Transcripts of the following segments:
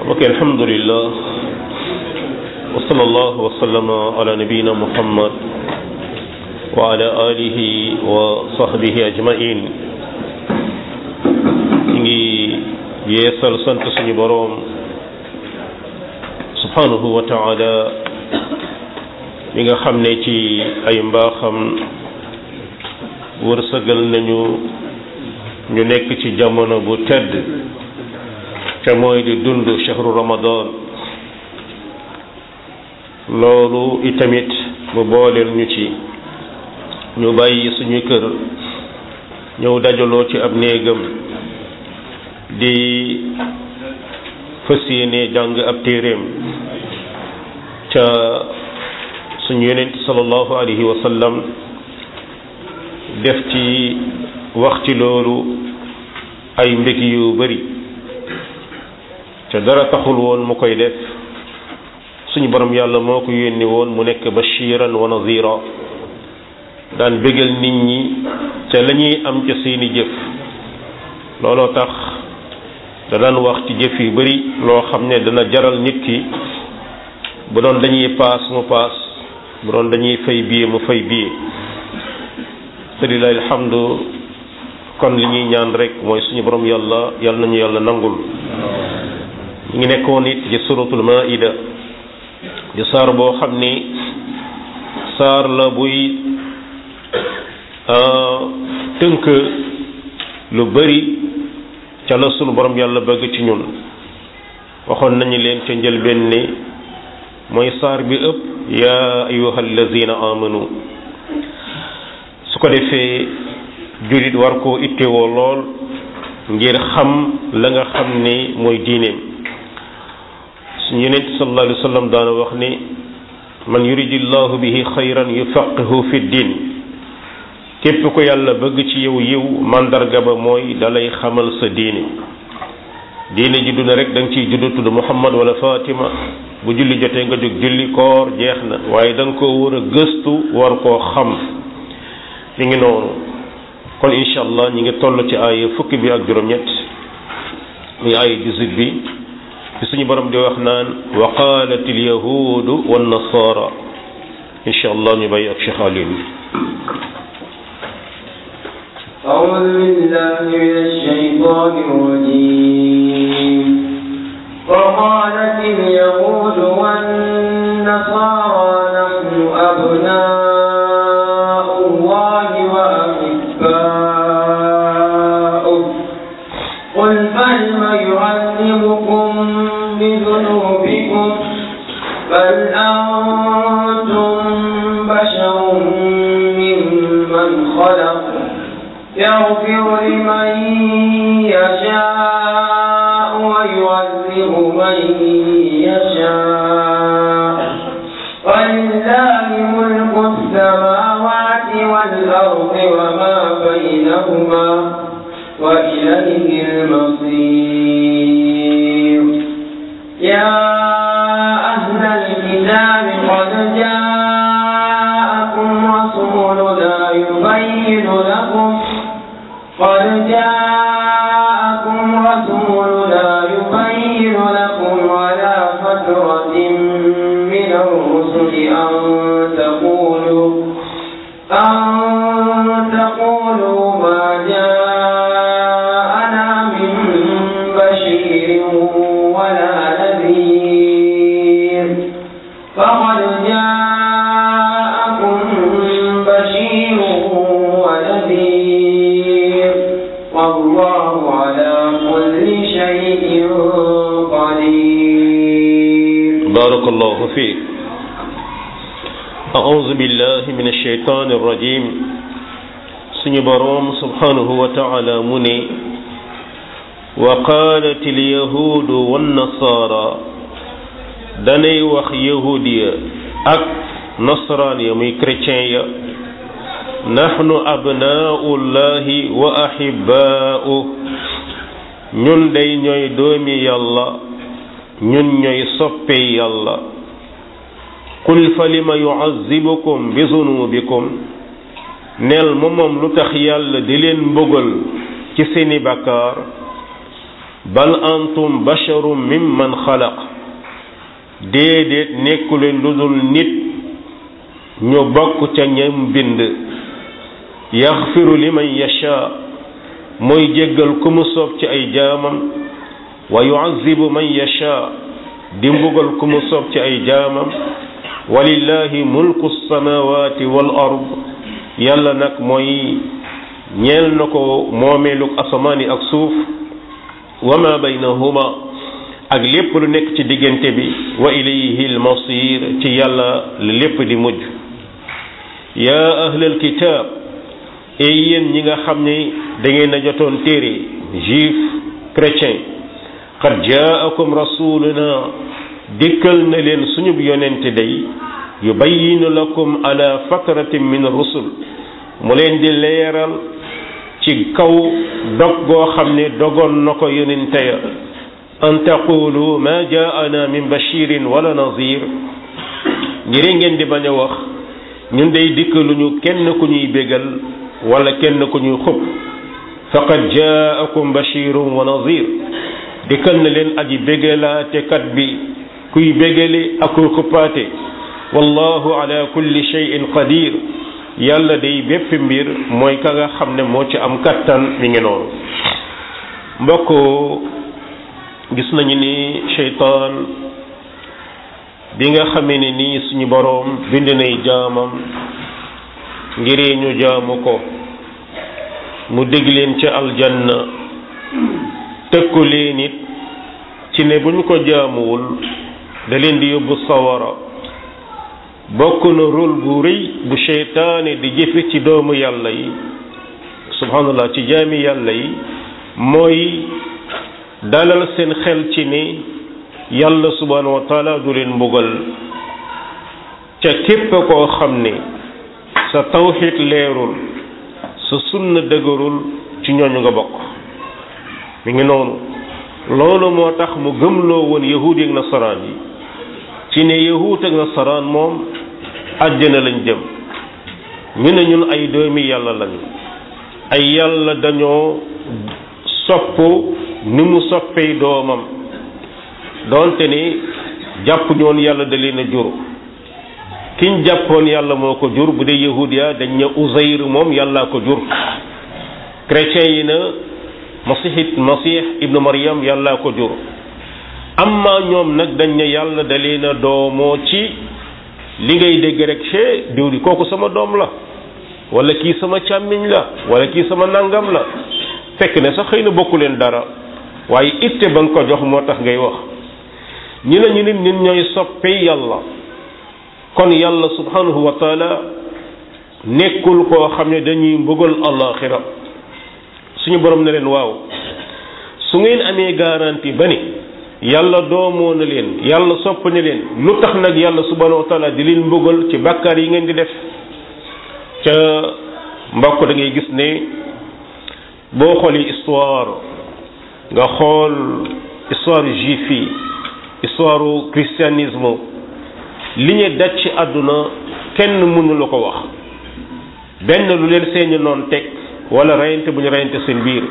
ok alhamdulillah wa sallallahu wa sallama ala nabiyina muhammad wa ala alihi wa sahbihi ajmain ñu ngi yeesal sant suñu boroom subhanahu wa taala mi nga xam ne ci ay mbaaxam wërsëgal nañu ñu nekk ci jamono bu tedd te mooy di dund shahru ramadan loolu itamit mu booleel ñu ci ñu bàyyi suñu kër ñëw dajaloo ci ab néegam di fas yéene jàng ab téeréem ca suñu yonent sallallahu alayhi wa sallam def ci wax ci loolu ay mbég yu bari te dara taxul woon mu koy def suñu borom yàlla moo ko yónni woon mu nekk bashiran wa nazira daan bégal nit ñi te la ñuy am ca seeni jëf looloo tax da daan wax ci jëf yu bari loo xam ne dana jaral nit ki bu doon dañuy paas mu paas bu doon dañuy fay billet mu fay billet te lillahi alhamdu kon li ñuy ñaan rek mooy suñu borom yàlla yàlla nañu yàlla nangul ñu ngi nekkoon it ci suratul maida di saar boo xam ni saar la buy tënk lu bari ca la sunu borom yàlla bëgg ci ñun waxoon nañu leen ca njëlbeen ni mooy saar bi ëpp yaa ayuha allazina amanu su ko defee jullit war koo ittewoo lool ngir xam la nga xam ni mooy diineem suñu yonent sallallahu alayhi wa sallam daana wax ni man yuridillahu bihi xayran yufaqihu fi diin képp ko yàlla bëgg ci yow yiw mandarga ba mooy dalay xamal sa diine diine ji duna rek da nga ciy juddu tudd Muhammad wala Fatima bu julli jotee nga jóg julli koor jeex na waaye da nga koo war a gëstu war koo xam mi ngi noonu kon incha allah ñi ngi toll ci ay fukki bi ak juróom-ñett muy ay 18 bi ci suñu borom di wax naan wa qalat al yahudu wan nasara incha allah ñu bàyyi ak Cheikh Alioune أعوذ بالله من الشيطان الرجيم وقالت اليهود والنصارى نحن أبناء الله وأحباؤه قل فلم يعذبكم بذنوبكم بل أنتم بشر ممن خلق يغفر لمن يشاء ويعذب من يشاء ولله ملك السماوات والأرض وما بينهما وإليه المصير يا أهل الكتاب قد جاءكم رسولنا يبين لكم قد جاءكم رسولنا يبين لكم على فترة من الرسل أن تقولوا أن تقولوا ما جاءنا من بشير ولا نذير فقد جاءكم بشير ونذير والله على كل شيء قدير بارك الله فيك أعوذ بالله من الشيطان الرجيم suñu boroom subhanahu wa taala mu ne wa qaalat alyahuudu wannasaara danay wax yahud ya ak nasraan ya muy chrétien ya nahnu abnaaullahi wa ahibaa'u ñun day ñooy doomi yàlla ñun ñooy soppe yàlla qul fa lima yu'azzibukum bi zunubikum neel ma moom lu tax yàlla di leen mbugal ci seeni bàkkaar bal antum basharum mimman xalaq déedéet nekkuleen lu dul nit ñu bokk ca ñam bind yaxfiru liman yasha mooy jéggal ku mu soob ci ay jaamam wa yuazibu man yasha di mbugal ku mu soob ci ay jaamam walillahi mulku samawati wal ard yàlla nag mooy ñeel na ko moomeelug asamaani ak suuf wa ma baynahuma ak lépp lu nekk ci diggante bi wa ilayhi almasir ci yàlla la lépp di mujj yaa ahlal kitaab ey yéen ñi nga xam ne da ngeen a jotoon téere juif chrétien qad jaakum rasuluna dikkal na leen suñu yonente day yubayyinu lakum ala fatratin min rusul mu leen di leeral ci kaw dog goo xam ne dogoon na ko yonente ya an taqulu ma jaana min bashirin wala nazir ngir ngeen di bañ a wax ñun day dikkaluñu kenn ku ñuy bégal wala kenn ku ñuy xub faqad jaakum bashirun wa nazir dikkal na leen aji bégalaate kat bi kuy bégale ak kuy xuppaate wallahu ala kulli shay'in qadir yàlla day bépp mbir mooy ka nga xam ne moo ci am kattan mi ngi noonu mbokk gis nañu ni sheytaan bi nga xamee ne nii suñu boroom bind nay jaamam ngir ñu jaamu ko mu dégg leen ca aljanna tëkku leen it ci ne bu ñu ko jaamuwul da leen di yóbbu sawara bokk na rôle bu rëy bu seytaane di jëfe ci doomu yàlla yi subhanallah ci jaami yàlla yi mooy dalal seen xel ci ne yàlla subhanahu wa taala du leen mbugal ca képp koo xam ne sa tawxid leerul sa sunna dëgërul ci ñooñu nga bokk mi ngi noonu loolu moo tax mu gëmloo woon yahuud ak nasaraan yi ci ne yahuud ak nasaraan moom àjjana lañ jëm ñu ne ñun ay doomi yàlla lañu ay yàlla dañoo sopp ni mu soppee doomam doonte ni jàpp ñoon yàlla da leen a jur kiñ jàppoon yàlla moo ko jur bu dee yahudiya dañ ne Uzayr moom yàllaa ko jur chrétien yi na masihit masih ibnu Maryam yàllaa ko jur amma ñoom nag dañ ne yàlla da leen a doomoo ci li ngay dégg rek cee diw di kooku sama doom la wala kii sama càmmiñ la wala kii sama nangam la fekk ne sax xëy na bokku leen dara waaye itte ba nga ko jox moo tax ngay wax ñi ne ñu nit ñun ñooy soppe yàlla kon yàlla subhanahu wa taala nekkul koo xam ne dañuy mbugal alaxira suñu borom ne leen waaw su ngeen amee garantie ba ni yàlla doomoo na leen yàlla sopp na leen lu tax nag yàlla subhanahu wa taala di leen mbugal ci bàkkaar yi ngeen di def ca mbokk da ngay gis ne boo xoolee histoire nga xool histoire juif yi histoire christianisme li ñu daj ci àdduna kenn mënu la ko wax benn lu leen seeni noon teg wala reyante bu ñu reyante seen biir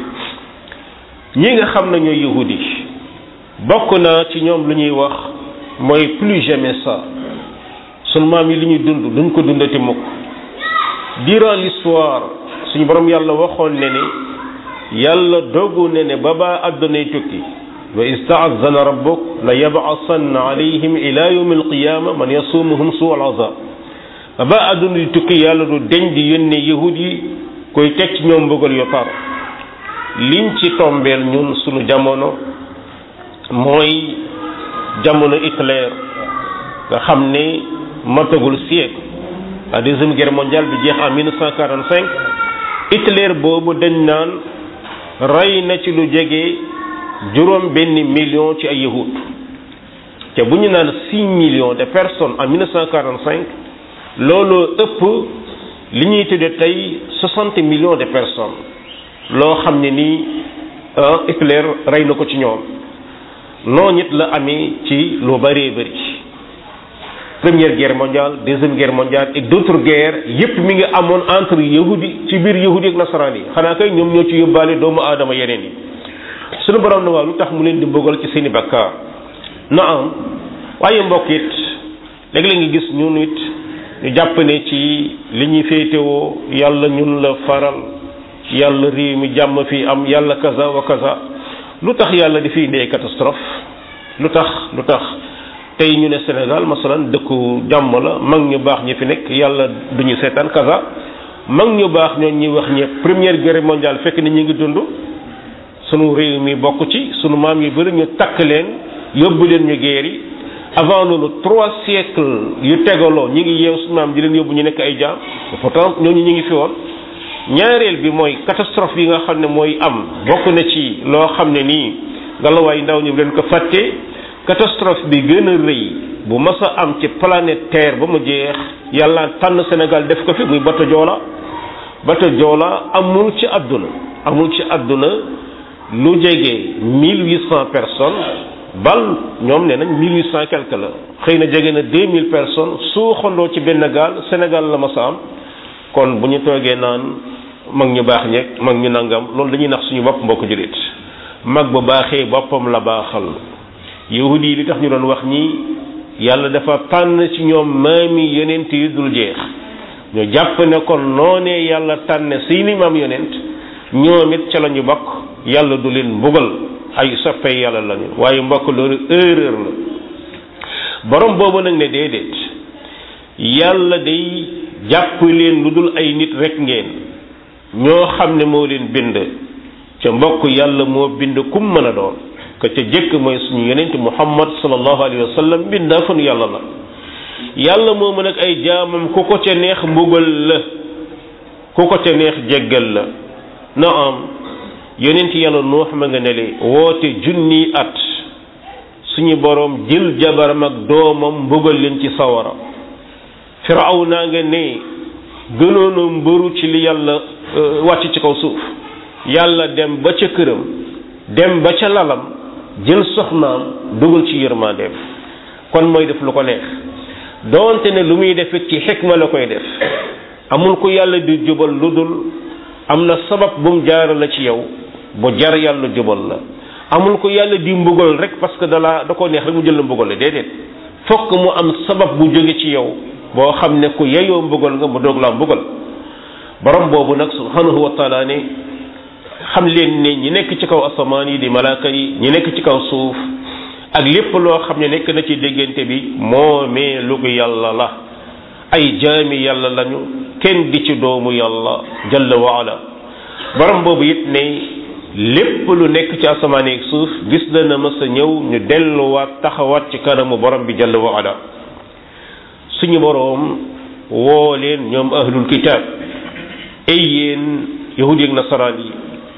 ñi nga xam ne ñooy yahudi bokk na ci ñoom lu ñuy wax mooy plus jamais ça sunu maam yi li ñuy dund duñ ko dundati mukk durant l'histoire suñu borom yàlla waxoon ne ne yàlla dogu ne ne ba baa àddunay tukki wa istaazana rabbuk la yab'asanna alayhim ila yawmi alqiyama man yasumuhum suu alazab ba baa àdduna di tukki yàlla du deñ di yónne yahud yi koy teg ci ñoom bëggal yu tar liñ ci tombeel ñun suñu jamono mooy jamono Hitler nga xam ne matagul siècle la deuxième guerre mondiale bi jeex en 1945 Hitler boobu dañ naan rey na ci lu jege juróom benn million ci ay yahud te bu ñu naan six millions de personnes en 1945 looloo ëpp li ñuy tudde tey soixante millions de personnes loo xam ne nii Hitler rey na ko ci ñoom noonu it la amee ci lu bëree bëri première guerre mondiale deuxième guerre mondiale et d'autres guerres yépp mi ngi amoon entre yahudi ci biir yahudi ak nasaraan yi xanaa kay ñoom ñoo ci yóbbaale doomu aadama yeneen yi suñu borom na waaw lu tax mu leen di bëggal ci seeni bakkaar na am waaye mbokk it léeg-léeg nga gis ñun it ñu jàpp ne ci li ñuy féetewoo yàlla ñun la faral yàlla réew mi jàmm fi am yàlla kaza wa kaza lu tax yàlla di fi indee catastrophe lu tax lu tax tey ñu ne Sénégal masalan dëkku jàmm la mag ñu baax ñi fi nekk yàlla duñu seetaan kaza mag ñu baax ñoo ñuy wax ñëpp première guerre mondiale fekk ni ñu ngi dund sunu réew mi bokk ci sunu maam yu bëri ñu takk leen yóbbu leen ñu guerre yi avant loolu trois siècles yu tegaloo ñi ngi yeew sunu maam di leen yóbbu ñu nekk ay jaam pourtant ñooñu ñu ngi fi woon ñaareel bi mooy catastrophe yi nga xam ne mooy am bokk na ci loo xam ne nii ngelawaay ndaw ñu leen ko fàtte catastrophe bi gën a rëy bu mas a am ci planète terre ba mu jeex yàlla tànn Sénégal def ko fi muy bato Joola bato Joola amul ci àdduna amul ci àdduna lu jege mille huit cent personnes bal ñoom nee nañ mille huit cent quelque la xëy na jege na deux mille personnes su xondoo ci benn gaal Sénégal la mas a am kon bu ñu toogee naan mag ñu baax ñeeg mag ñu nangam loolu dañuy nax suñu bopp mbokk jullit mag bu baaxee boppam la baaxal yahudi yi li tax ñu doon wax ñi yàlla dafa tànn ci ñoom maami yonent yu dul jeex ñu jàpp ne kon noonee yàlla tànne seeni maam yonent ñoom it ca la ñu bokk yàlla du leen mbugal ay soppee yàlla lañu waaye mbokk loolu erreur la borom boobu nag ne déedéet yàlla day jàpp leen lu dul ay nit rek ngeen ñoo xam ne moo leen bind ca mbokk yàlla moo bind kum mën a doon que ca jëkk mooy suñu yonent muhammad sallallahu alayhi wa sallam bindaa fanu yàlla la yàlla moo mën ak ay jaamam ku ko ca neex mbugal la ku ko ca neex jéggal la na am yonent yàlla nuux ma nga ne le woote junni at suñu boroom jël jabaram ak doomam mbugal leen ci sawara firaw naa nga ne gënoona mbëru ci li yàlla wàcc ci kaw suuf yàlla dem ba ca këram dem ba ca lalam jël soxnaam dugal ci yërmandeem kon mooy def lu ko neex doonte ne lu muy def it ci xikma la koy def amul ku yàlla di jubal lu dul am na sabab bu mu jaara la ci yow bu jar yàlla jubal la amul ko yàlla di mbugal rek parce que dala da ko neex rek mu jël la mbugal la déedéet fokk mu am sabab bu jóge ci yow boo xam ne ku yeyoo mbugal nga mu doog laa mbugal borom boobu nag subhanahu wa taala ne xam leen ne ñi nekk ci kaw asamaan yi di malaaka yi ñi nekk ci kaw suuf ak lépp loo xam ne nekk na ci déggante bi moomee lu ko yàlla la ay jaami yàlla lañu kenn di ci doomu yàlla jalla wa ala borom boobu it ne lépp lu nekk ci asamaan yi ak suuf gis dana mës a ñëw ñu delluwaat taxawaat ci kanamu borom bi jalla wa ala suñu boroom woo leen ñoom ahlul kitaab ay yéen yahudi ak nasaraan yi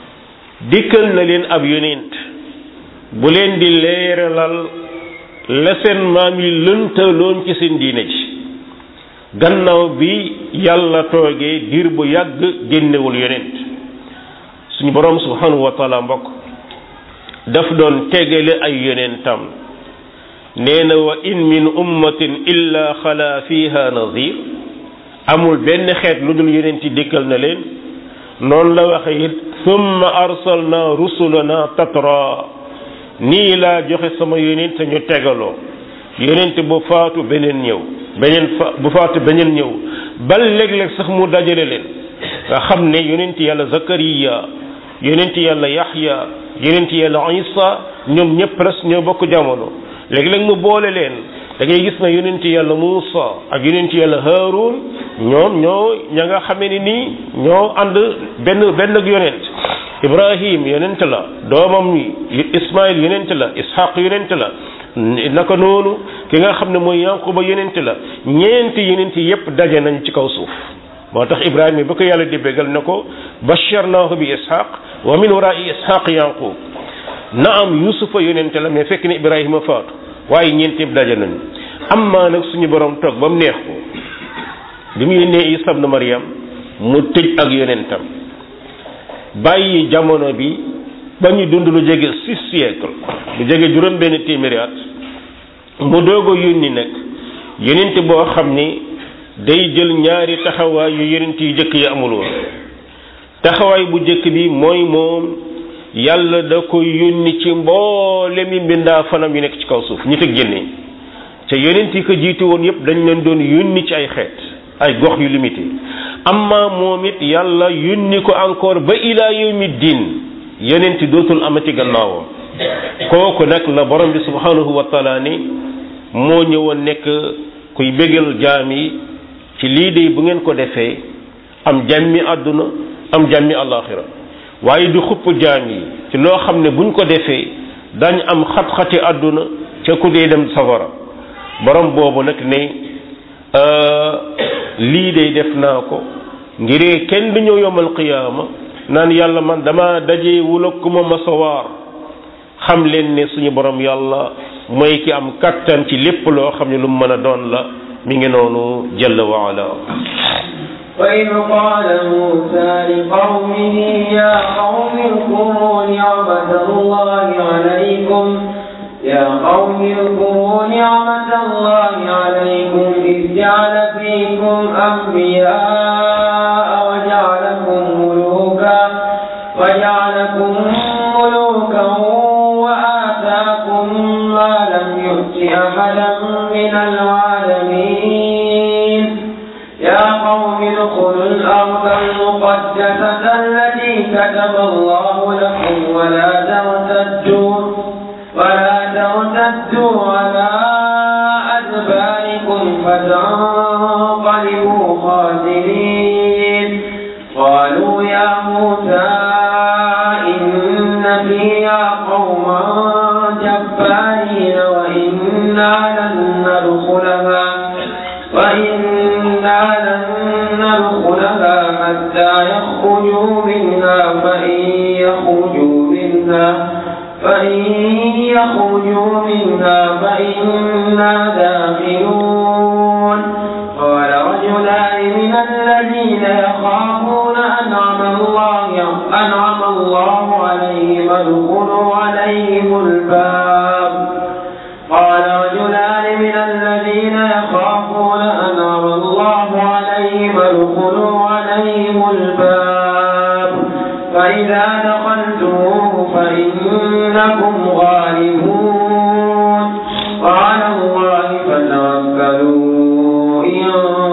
dikkal na leen ab yonent bu leen di leeralal la seen maam yi lëntaloon ci seen diine ji gannaaw bi yàlla toogee diir bu yàgg génnewul yonent suñu boroom subhanahu wa taala mbokk daf doon tegale ay yonentam nee na wa in min ummatin illa xala fiha nazir amul benn xeet lu dul yonent yi dikkal na leen noonu la waxe it summa arsalna rusulana tatra nii laa joxe sama yonent ñu tegaloo yonent bu faatu beneen ñëw beneen fa bu faatu beneen ñëw bal léeg-léeg sax mu dajale leen nga xam ne yonent yàlla zakariya yonent yàlla yaxya yonent yàlla isa ñoom ñëpp presque ñoo bokk jamono léegi-léeg mu boole leen da ngay gis na yonent yàlla Muusa ak yonent yàlla Haarun ñoom ñoo ña nga xamee ni nii ñoo ànd benn benn ak yonent Ibrahim yonent la doomam Ismaïl yonent la Ishaq yonent la naka noonu ki nga xam ne mooy Yanquba yonent la ñeenti yonent yépp daje nañ ci kaw suuf moo tax Ibrahima ba ko yàlla di bégal na ko basharnaahu bi Ishaq wa min waraai Ishaq Yanqub naam yusufa yonente la mais fekk ne ibrahima faatu waaye ñeent yëpp daje nañu amma nag suñu borom toog ba mu neex ko bi mu yónnee isa ibn maryam mu tëj ak yonentam bàyyi jamono bi ba ñu dund lu jege six siècle lu jege juróom benn téeméeri at mu doog a yónni nag yonent boo xam ni day jël ñaari taxawaay yu yonent yu jëkk yi amul woon taxawaay bu jëkk bi mooy moom yàlla da ko yónni ci mboole mi mbindaa fanam yu nekk ci kaw suuf ñi teg génne ca yonent yi ko jiitu woon yépp dañ leen doon yónni ci ay xeet ay gox yu limité amma moom it yàlla yónni ko encore ba ilaa yawmi diin yonent dootul amati gannaawam kooku nag la borom bi subhanahu wa taala ni moo ñëwoon nekk kuy bégal jaam yi ci lii de bu ngeen ko defee am jàmmi àdduna am jàmmi àllaaxira waaye du xupp jaam yi ci loo xam ne buñ ko defee dañ am xat-xati àdduna ca ku dee dem safara borom boobu nag ne lii de def naa ko ngiree kenn du ñëw yomal qiyaama naan yàlla man dama daje wula ku ma masawaar xam leen ne suñu borom yàlla mooy ki am kattan ci lépp loo xam ne lu mu mën a doon la mi ngi noonu jalla wa ala وإذ قال موسى لقومه يا قوم اذكروا نعمة الله عليكم يا قوم اذكروا نعمة الله عليكم إذ جعل فيكم أنبياء وجعلكم ملوكا وجعلكم ملوكا وآتاكم ما لم يؤت أحدا من العالمين يا قوم ادخلوا الأرض المقدسة التي كتب الله لكم ولا ترتدوا ولا ترتدوا على أدباركم فتنقلبوا خاسرين قالوا يا موسى إن فيها قوما جبارين وإنا لن ندخلها وإنا لن ندخلها حتى يخرجوا منها فإن يخرجوا منها فإن يخرجوا منها فإنا داخلون قال رجلان من الذين يخافون أنعم الله أنعم الله عليهم ادخلوا عليهم الباب قال رجلان من الذين يخافون أنعم الله عليهم ادخلوا عليهم الباب فإذا دخلتموه فإنكم غالبون وعلى الله فتوكلوا إن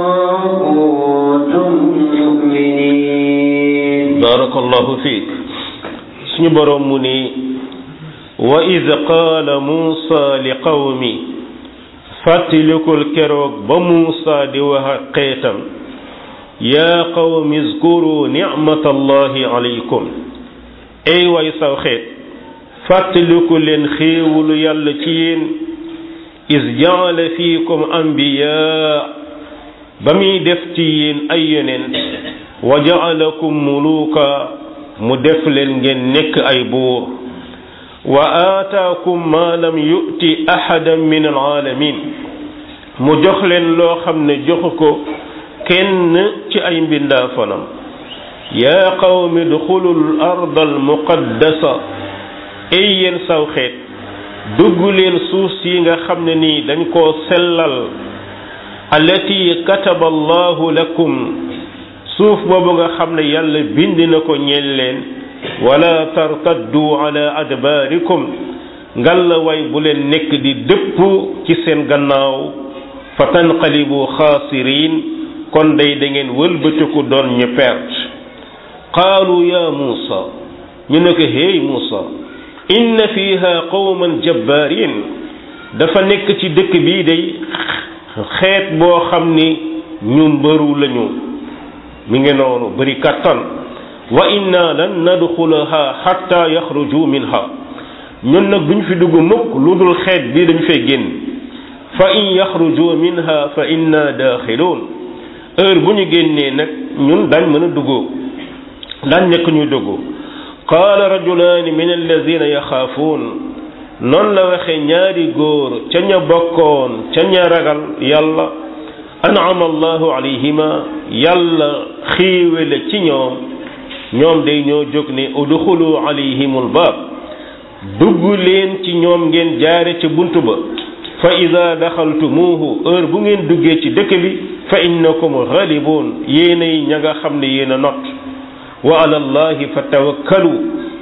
كنتم مؤمنين بارك الله فيك suñu borom mu ni wa id qaala muusa li qawmi fàttalikul keroog ba muusa di wax ak xeetam yaa qawmi zkuru nicmatallahi alaykum ay way saw xeet fàttaliku leen xéewulu yàlla ci yéen is jaala fiikum ambiyaa ba muy def ci yéen ay yonent wa jaalakum muluuka mu def leen ngeen nekk ay buur wa aataakum ma lam yu'ti ahadan min alaalamin mu jox leen loo xam ne joxu ko kenn ci ay mbindaafanam yaa qawmi duxulu l arda al muqaddasa ay yéen saw xeet dugg leen suuf si nga xam ne nii dañ koo sellal allati kataba allahu lakum suuf boobu nga xam ne yàlla bind na ko ñeel leen wala tartaddu ala adbaarikum ngalla way bu leen nekk di dëpp ci seen gannaaw fa tanqalibu xaasiriin kon day da ngeen wëlbatiku doon ñu perte qaalu ya muusa ñu ne ko hey muusa inna fiha qawman jabbaarin dafa nekk ci dëkk bii day xeet boo xam ni ñu mbëru lañu mi ngi noonu bëri kattan wa inna lan nadxulaha xatta yaxruju minha ñun nag duñ fi dugg mukk lu dul xeet bii dañu fay génn fa in yaxruju minha fa inna daaxiluun heure bu ñu génnee nag ñun dañ mën a duggoo dañ nekk ñuy dugg qaala rajulaani min alladina yaxaafuun noonu la waxee ñaari góor ca ña bokkoon ca ña ragal yàlla an'ama allahu alayhima yàlla xiiwale ci ñoom ñoom day ñoo jóg ne udxulu alayhimul baab dugg leen ci ñoom ngeen jaare ca bunt ba fa ida daxaltumuuhu heure bu ngeen duggee ci dëkk bi fa innakum ghalibun yéenay ña nga xam ne yéen a not wa ala allahi fa tawakkalu ci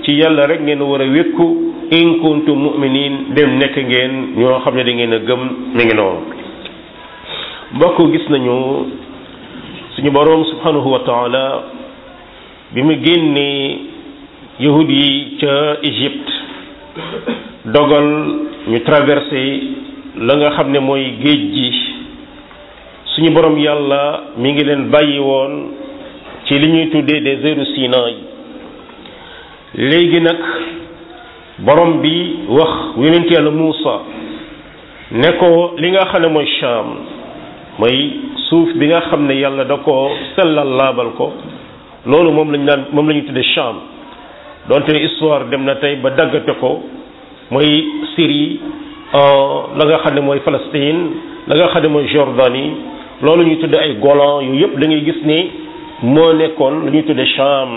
ci yàlla rek ngeen war a wékku in kuntum mu'minin dem nekk ngeen ñoo xam ne da ngeen a gëm mi ngi noonu mbokk gis nañu suñu boroom subhanahu wa taala bi mu génnee yahud yi ca Égypte dogal ñu traversé la nga xam ne mooy géej gi suñu borom yàlla mi ngi leen bàyyi woon ci li ñuy tuddee désertu Sinaï léegi nag borom bi wax yonent yàlla Muusa ne ko li nga xam ne mooy Sham mooy suuf bi nga xam ne yàlla da ko sellal laabal ko loolu moom lañu daan moom la ñu tuddee Sham donte histoire dem na tey ba daggate ko mooy Syrie la nga xam ne mooy Palestine la nga xam ne mooy Jordanie loolu ñuy tuddee ay Golan yooyu yëpp da ngay gis ni moo nekkoon la ñuy tuddee Sham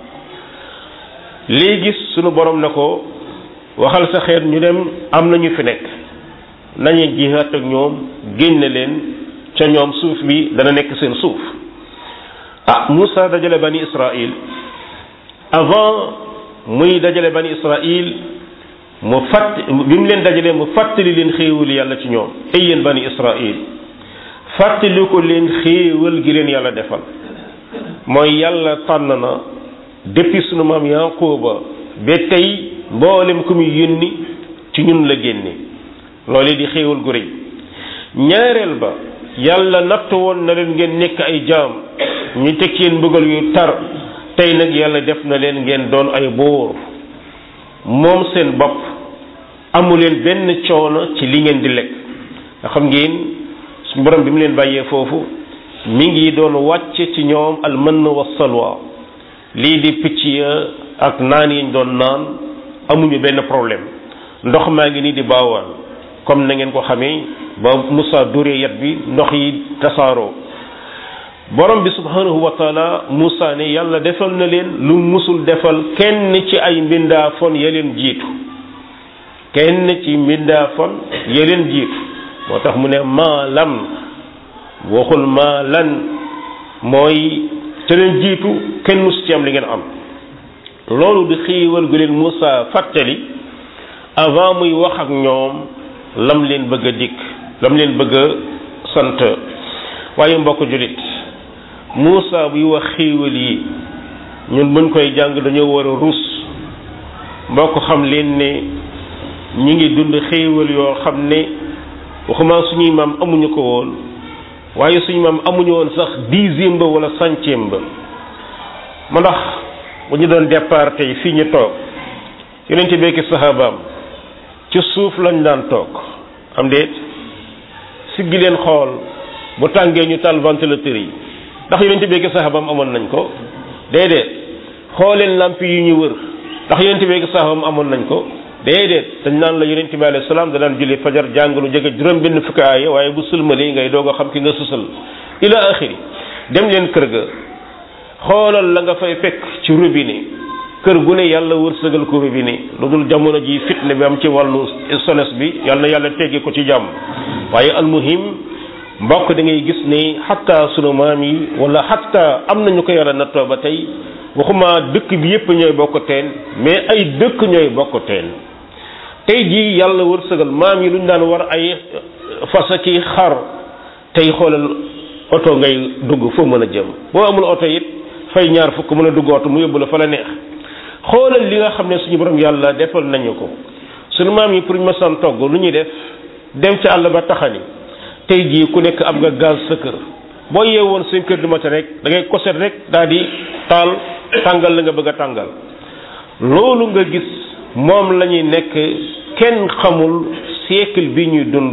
léegi sunu borom na ko waxal sa xeet ñu dem am na ñu fi nekk nañu jihaat ak ñoom génne leen ca ñoom suuf bi dana nekk seen suuf ah Moussa dajale bani Israël avant muy dajale bani Israël mu fàtt bi mu leen dajalee mu fàttali leen xéewal yàlla ci ñoom ay yéen bani Israël fàttali ko leen xéewal gi leen yàlla defal mooy yàlla tànn na depuis sunu maam Yaquba ba tey mboolem ku muy yónni ci ñun la génne loolu di xéewal gu rëy ñaareel ba yàlla natt woon na leen ngeen nekk ay jaam ñu teg yéen mbugal yu tar tey nag yàlla def na leen ngeen doon ay buur moom seen bopp amu leen benn coono ci li ngeen di lekk nga xam ngeen suñu borom bi mu leen bàyyee foofu mi ngi doon wàcce ci ñoom almann wa salwa lii di picc ya ak naan yiñ doon naan amuñu benn problème ndox maa ngi nii di baawaan comme na ngeen ko xamee ba Moussa dóoree yat bi ndox yi tasaaroo borom bi subhanahu wa taala Moussa ne yàlla defal na leen lu musul defal kenn ci ay mbindaafon ya leen jiitu kenn ci mbindaafon ya leen jiitu moo tax mu ne maa lam waxul maa lan mooy ca leen jiitu kenn mus ci am li ngeen am loolu di xiiwal gu leen Moussa fàttali avant muy wax ak ñoom lam leen bëgg a dikk lam leen bëgg a sant waaye mbokk jullit Moussa buy wax xiiwal yi ñun buñ koy jàng dañoo war a rus mbokk xam leen ne ñi ngi dund xiiwal yoo xam ne waxuma suñuy maam amuñu ko woon waaye suñu maam amuñu woon sax dixième ba wala centième ba ma ndax bu ñu doon départ tey fii ñu toog yonent bi ak sahabaam ci suuf lañ daan toog am déet siggi leen xool bu tàngee ñu taal ventilateur yi ndax yonent bi ak sahabaam amoon nañ ko déedéet xooleen lamp yi ñu wër ndax yonent bi ak sahabaam amoon nañ ko déedéet dañ naan la yonent bi alayhi salaam da daan julli fajar jàng lu jege juróom benn fukki aaya waaye bu sëlmalee ngay doog a xam ki nga susal ila axiri dem leen kër ga xoolal la nga fay fekk ci robinet kër gu ne yàlla wërsëgal ko robinet lu dul jamono ji fitne bi am ci wàllu sones bi yàlla na yàlla teggi ko ci jàmm waaye almuhim mbokk da ngay gis ne xatta sunu maam yi wala xatta am nañu ko yàlla nattoo ba tey waxuma dëkk bi yépp ñooy bokk teen mais ay dëkk ñooy bokk teen tey jii yàlla wërsëgal maam yi lu ñu daan war ay fasa ki xar tey xoolal oto ngay dugg foo mën a jëm boo amul oto it fay ñaar fukk mën a dugg oto mu yóbbu la fa la neex xoolal li nga xam ne suñu borom yàlla defal nañu ko suñu maam yi pour ñu mësaan togg lu ñuy def dem ci àll ba taxani tey jii ku nekk am nga gaz sa kër boo yeewoon seen kër du matin rek da ngay koset rek daal di taal tàngal la nga bëgg a tàngal loolu nga gis moom la ñuy nekk kenn xamul siècle bi ñuy dund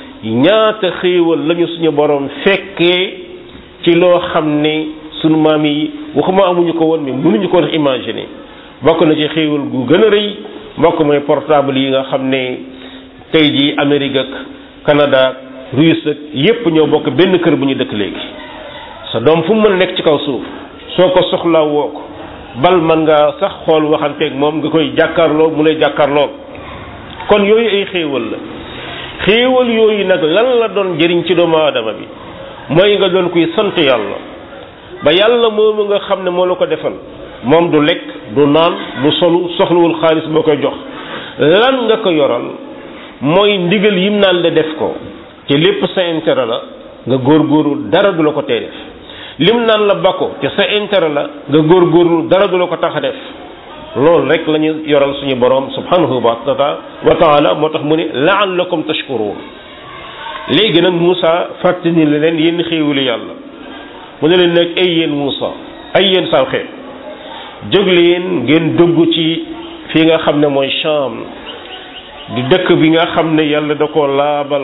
ñaata xéewal lañu suñu borom fekkee ci loo xam ne sunu maam yi waxuma amuñu ko woon mais mënuñu ko woon imaginer bokk na ci xéewal gu gën a rëy mbokk mooy portable yi nga xam ne tey jii Amérique ak Canada Russe ak yépp ñoo bokk benn kër bu ñu dëkk léegi sa doom fu mu mën a nekk ci kaw suuf soo ko soxlaa woo ko bal man nga sax xool waxanteeg moom nga koy jàkkaarloo mu lay jàkkaarloo kon yooyu ay xéewal la xéewal yooyu nag lan la doon jëriñ ci doomu aadama bi mooy nga doon kuy sant yàlla ba yàlla moomu nga xam ne moo la ko defal moom du lekk du naan du solu soxlawul xaalis boo koy jox lan nga ko yoral mooy ndigal yim naan la def ko te lépp sa intérêt la nga góorgóorlu dara du la ko tee def lim naan la bakko te sa intérêt la nga góorgóorlu dara du la ko tax a def loolu rek la ñu yoral suñu borom subhanahu wa taala moo tax mu ne laallakum tashkurun léegi nag Moussa fàttali ne leen yéen xéewali yàlla mu ne leen nag ay yéen Moussa ay yéen saw xeet jóg leen ngeen dugg ci fi nga xam ne mooy Cham di dëkk bi nga xam ne yàlla da ko laabal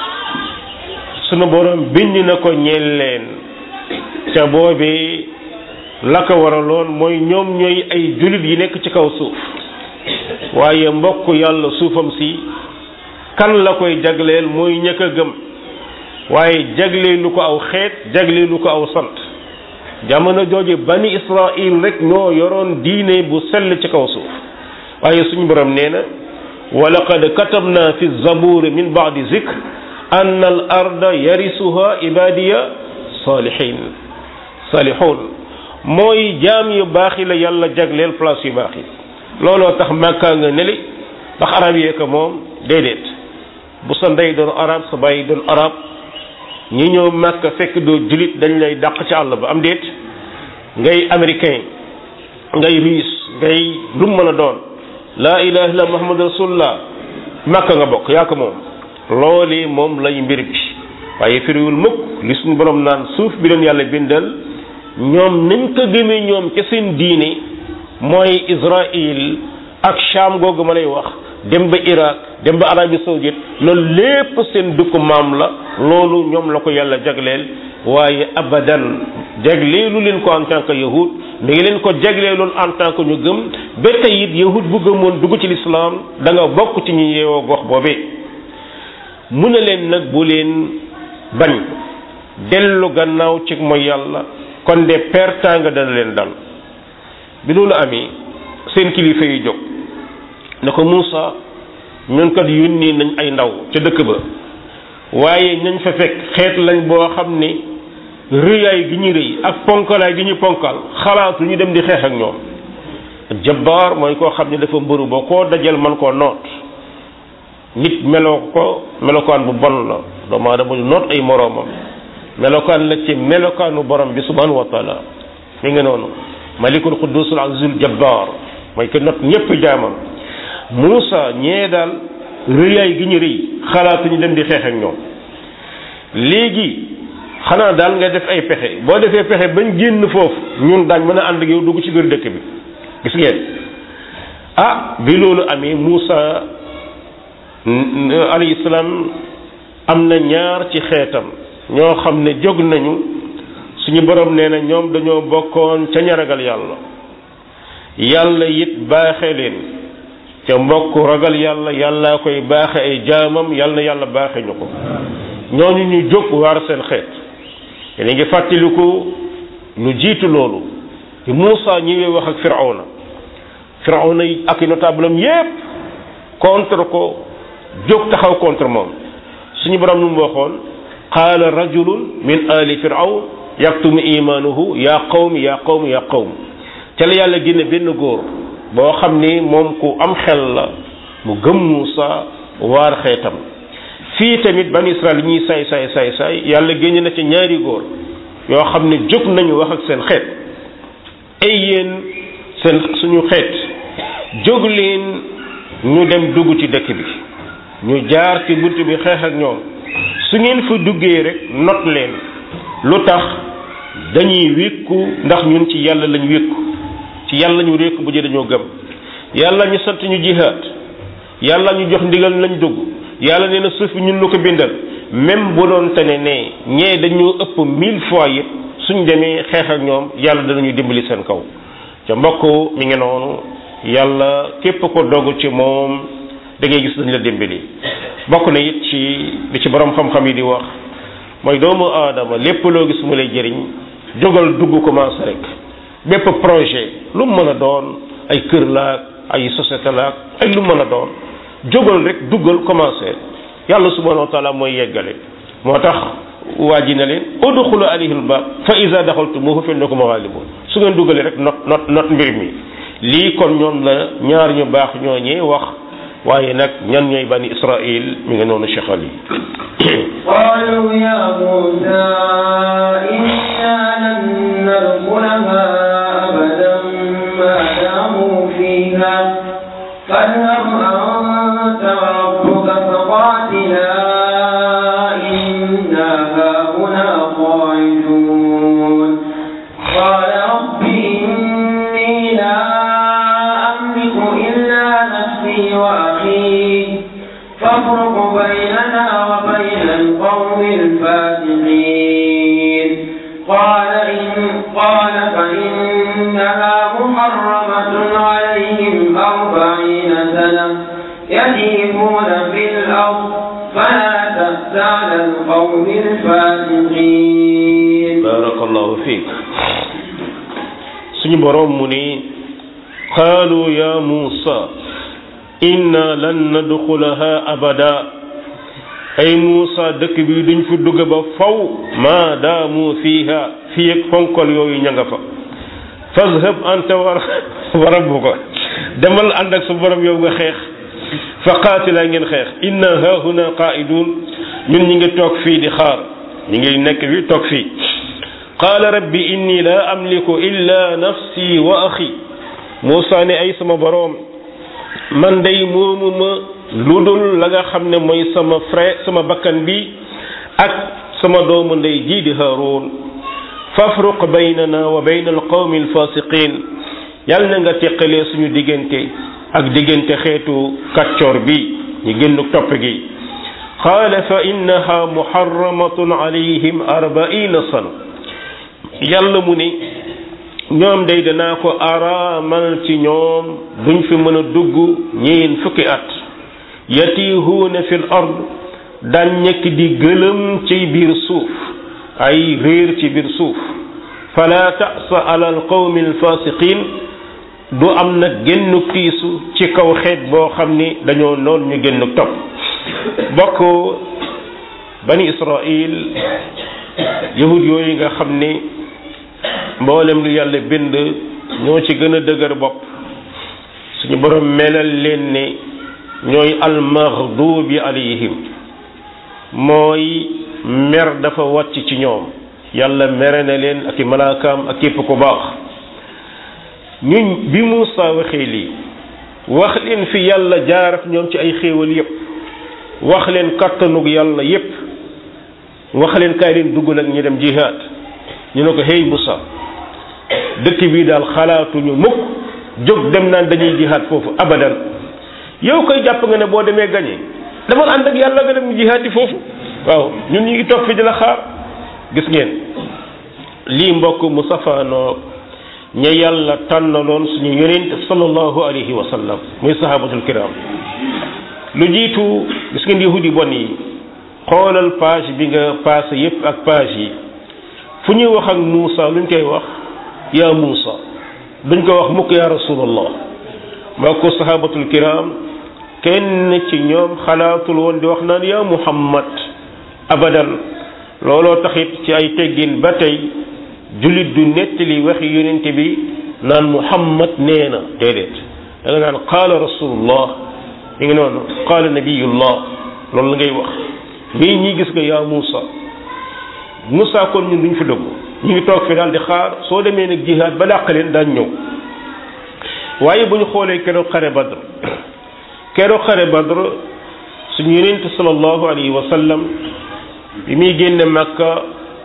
sunu borom bind na ko ñeel leen ca boobee la ko waraloon mooy ñoom ñooy ay jullit yi nekk ci kaw suuf waaye mbokk yàlla suufam si kan la koy jagleel mooy ñëkk a gëm waaye jagleelu ko aw xeet jagleelu ko aw sant jamono jooju bani israil rek ñoo yoroon diine bu sell ci kaw suuf waaye suñu borom nee na wa laqad katabna fi zaburi min baadi zikr anna al arda yarisuha ibadiya salihin salihun mooy jaam yu baax yi la yàlla jagleel place yu baax yi looloo tax màkkaa nga neli ndax arab yee ko moom déedéet bu sa ndey doon arab sa bàyyi doon arab ñi ñëw màkk fekk doo julit dañ lay dàq ci àll ba am déet ngay américain ngay russe ngay lu mu mën a doon laa ilaha illa muhammad rasulullah màkk nga bokk yaa ko moom loolu moom lay mbir bi waaye firiwul mukk li suñu borom naan suuf bi leen yàlla bindal ñoom nañ ko gëmee ñoom ca seen diine mooy Israël ak Sham googu ma lay wax dem ba Irak dem ba Arabie Saoudite loolu lépp seen dëkku maam la loolu ñoom la ko yàlla jagleel waaye abadan jagleelu leen ko en tant que yahud mi ngi leen ko jagleeloon en tant que ñu gëm ba tey it yahud bu gëmoon dugg ci lislaam da nga bokk ci ñu yeewoo gox boobee mu ne leen nag bu leen bañ dellu gannaaw ci mooy yàlla kon de pertanga dana leen dal bi loolu amee seen kilifa yi jóg ne ko Moussa ñun kat yónni nañ ay ndaw ca dëkk ba waaye nañ fa fekk xeet lañ boo xam ne rëyaay gi ñu rëy ak ponkalaay gi ñu ponkal xalaatu ñu dem di xeex ak ñoom jabbaar mooy koo xam ne dafa mbëru ba koo dajal man koo noot nit meloo ko melokaan bu bon la doomu aadama ñu noot ay moroomam melokaan la ci melokaanu borom bi subhanahu wa taala mi ngi noonu malikul qudusul azizul jabbar mooy que not ñëpp jaamam Moussa ñee daal rëyaay gi ñu rëy xalaatuñu dem di xeex ak ñoom léegi xanaa daal nga def ay pexe boo defee pexe bañ génn foofu ñun daañ mën a ànd ak yow dugg ci biir dëkk bi gis ngeen ah bi loolu amee Moussa alayhi salaam am na ñaar ci xeetam ñoo xam ne jóg nañu suñu borom nee na ñoom dañoo bokkoon ca ña ragal yàlla yàlla it baaxe leen ca mbokk ragal yàlla yàllaa koy baaxe ay jaamam yàlla na yàlla baaxe ñu ko ñooñu ñu jóg waar seen xeet yéen ngi fàttaliku lu jiitu loolu ci Muusa ñëwee wax ak Firawna Firawna yi ak i notable am yépp contre ko jóg taxaw contre moom suñu borom lu mu waxoon qaala rajulun min ali firawn yaktumu imaanuhu yaa qawmi yaa qawmi yaa qawmi ca la yàlla génne benn góor boo xam ni moom ku am xel la mu gëm Muusa waar xeetam fii tamit ban Israël ñuy saay saay saay saay yàlla génne na ci ñaari góor yoo xam ne jóg nañu wax ak seen xeet ay yéen seen suñu xeet jóg leen ñu dem dugg ci dëkk bi ñu jaar ci bunt bi xeex ak ñoom su ngeen fa duggee rek not leen lu tax dañuy wékku ndax ñun ci yàlla lañ wékku ci yàlla ñu wékku bu jë dañoo gëm yàlla ñu sant ñu jihaad yàlla ñu jox ndigal lañ dugg yàlla nee na suuf bi ñun lu ko bindal même bu doon tane ne ñee dañoo ëpp mille fois yëpp suñ demee xeex ak ñoom yàlla danañu dimbali seen kaw ca mbokk mi ngi noonu yàlla képp ko dogu ci moom da ngay gis dañ la dimbali bokk na it ci li ci borom xam-xam yi di wax mooy doomu aadama lépp loo gis mu lay jëriñ jógal dugg commencé rek bépp projet lu mu mën a doon ay kër laak ay société laak ay lu mën a doon jógal rek duggal commencé yàlla subhanahu wa taala mooy yeggale moo tax waa ji ne leen udxulu alayhil baab fa iza daxaltumuhu fa innakum ghalibun su ngeen duggalee rek not not not mbir mi lii kon ñoom la ñaar ñu baax ñooñee wax waaye nag ñan ñooy bani israil mi ngi noonu cheikhal yi قالوا يا موسى إنا لن ندخلها أبدا ما داموا فيها فاذهب أنت وربك فقاتلا إنا هاهنا قاعدون قال رب إني لا أملك إلا نفسي وأخي فافرق بيننا وبين القوم الفاسقين قال إن قال فإنها محرمة عليهم أربعين سنة يتيمون في الأرض فلا تأس على القوم الفاسقين barakallahu fiik suñu boroom mu ni qaalu ya muusa inna lan nadxulaha abada ay muusa dëkk bi duñ fi dugg ba faw maa daamu fiiha fii ak fonkol yooyu ña nga fa fazhab anta wa wa rabbuka demal ànd ak sa borom yow nga xeex fa qaatila ngeen xeex inna haahuna qaa'idun ñun ñi ngi toog fii di xaar ñi ngi nekk fi toog fii qaala rabbi inni la amliku illa nafsi wa axi Muusa ne ay sama boroom man day moomu ma lu dul la nga xam ne mooy sama frère sama bakkan bi ak sama doomu ndey jii di Haaruun fafruq baynana wa bayna alqawmi alfasiqin yàlla na nga teqalee suñu diggante ak diggante xeetu kàccoor bi ñu génn topp gi qaala fa innaha muharramatun alayhim arbaina sana yàlla mu ni ñoom day danaa ko araamal ci ñoom duñ fi mën a dugg ñeen fukki at yatihuuna fil ard daan ñekk di gëlëm ci biir suuf ay réer ci biir suuf fala tasa ala alqawmi alfasiqin du am nag génn tiisu ci kaw xeet boo xam ni dañoo noon ñu génn topp bokk bani israil yahud yooyu nga xam ni mboolem lu yàlla bind ñoo ci gën a dëgër bopp suñu borom melal leen ne ñooy almaghdubi alayhim mooy mer dafa wàcc ci ñoom yàlla mere na leen ak i malaakaam ak képp ku baax ñun bi Muusa waxee lii wax leen fi yàlla jaarat ñoom ci ay xéewal yépp wax leen kattanug yàlla yépp wax leen kaay leen dugg nag ñu dem jihaad ñu ne ko hey Muusa dëkk bii daal xalaatuñu mukk jóg dem naan dañuy jihaad foofu abadan yow koy jàpp nga ne boo demee gañe damal ànd ak yàlla nga dem jihaad yi foofu waaw ñun ñu ngi toog fi di la xaar gis ngeen lii mbokk mu safaanoo ña yàlla tànnaloon suñu yonent sallallahu alayhi wa sallam muy sahabatul kiram lu jiitu gis ngeen yahudi bon yi xoolal page bi nga passé yépp ak page yi fu ñuy wax ak Muusa luñ koy wax yaa Muusa duñ ko wax mukk yaa rasulallah maa ko sahabatul kiram kenn ci ñoom xalaatul woon di wax naan yaa Muhammad abadan looloo taxit ci ay teggin ba tey jullit du nettali waxi yonent bi naan Muhammad nee na déedéet da nga naan qaala rasulullah mi ngi noonu qaala nabiyullah loolu la ngay wax mii ñi gis nga yaa Muusa Muusa kon ñun duñ fi dugg ñu ngi toog fi daal di xaar soo demee nag jihaad ba dàq leen daañ ñëw waaye bu ñu xoolee keroog xare Badr keroog xare Badr suñu yonent sallallahu alayhi wa sallam bi muy génne Makka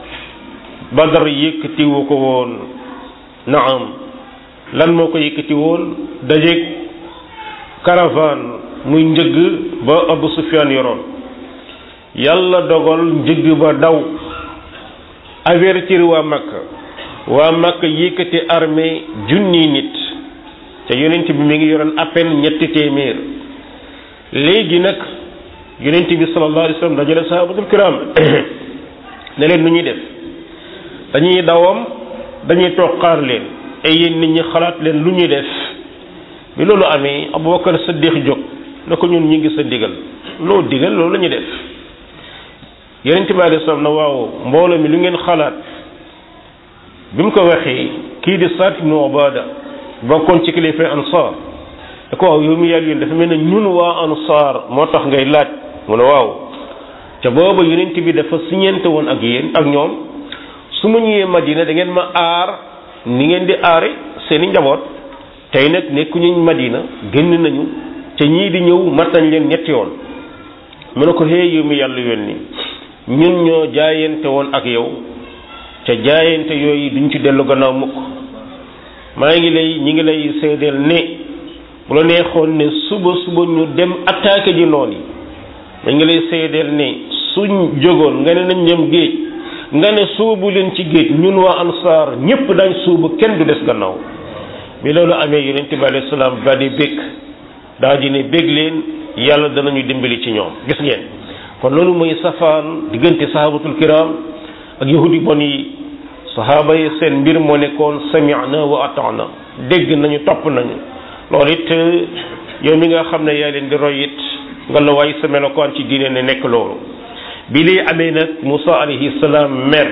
Badr yëkkatiwu ko woon naam lan moo ko yëkkati woon dajeeg caravane muy njëgg ba Abu Sufyaan yoroon yàlla dogal njëgg ba daw avertir waa Makka waa Makka yëkkati armée junni nit te yonent bi mi ngi yoroon à peine ñetti téeméer léegi nag yonent bi sallallahu alayhi wa sallam dajale sahabatul kiram ne leen nu ñuy def dañuy dawam dañuy toog xaar leen ay yéen nit ñi xalaat leen lu ñuy def bi loolu amee Abubakar Siddiq jóg na ko ñun ñi ngi sa digal loo digal loolu la ñuy def yonent bi alayhi salaam na waaw mbooloo mi lu ngeen xalaat bi mu ko waxee kii di Saad ibnu Ubaada bokkoon ci kilifa ansaar da ko waaw yow mi yàlla yoon dafa mel ne ñun waa ansaar moo tax ngay laaj mu ne waaw ca booba yonent bi dafa siñente woon ak yéen ak ñoom su ma ñëwee madina da ngeen ma aar ni ngeen di aare seeni njaboot tey nag nekkuñu madina génn nañu ca ñii di ñëw mat nañ leen ñetti yoon mu ne ko xëy yow mi yàlla yónni ñun ñoo jaayante woon ak yow ca jaayante yooyu duñ ci dellu gannaaw mukk maa ngi lay ñi ngi lay seedeel ne bu la neexoon ne suba suba ñu dem attaqué ji noon yi ma ngi lay seedeel ne suñ jógoon nga ne nañ dem géej nga ne suubu leen ci géej ñun waa ansaar ñépp dañ suubu kenn du des gannaaw bi loolu amee yonent bi alayhi salaam ba di bég daa di ne bég leen yàlla danañu dimbali ci ñoom gis ngeen kon loolu mooy safaan diggante sahabatul kiram ak yahudi bon yi sahaaba yi seen mbir moo nekkoon sami'na wa ata'na dégg nañu topp nañu loolu it yow mi nga xam ne yaa leen di roy it nga la waay sa melokaan ci diine ne nekk loolu bi lii amee nag Musa alayhi salaam mer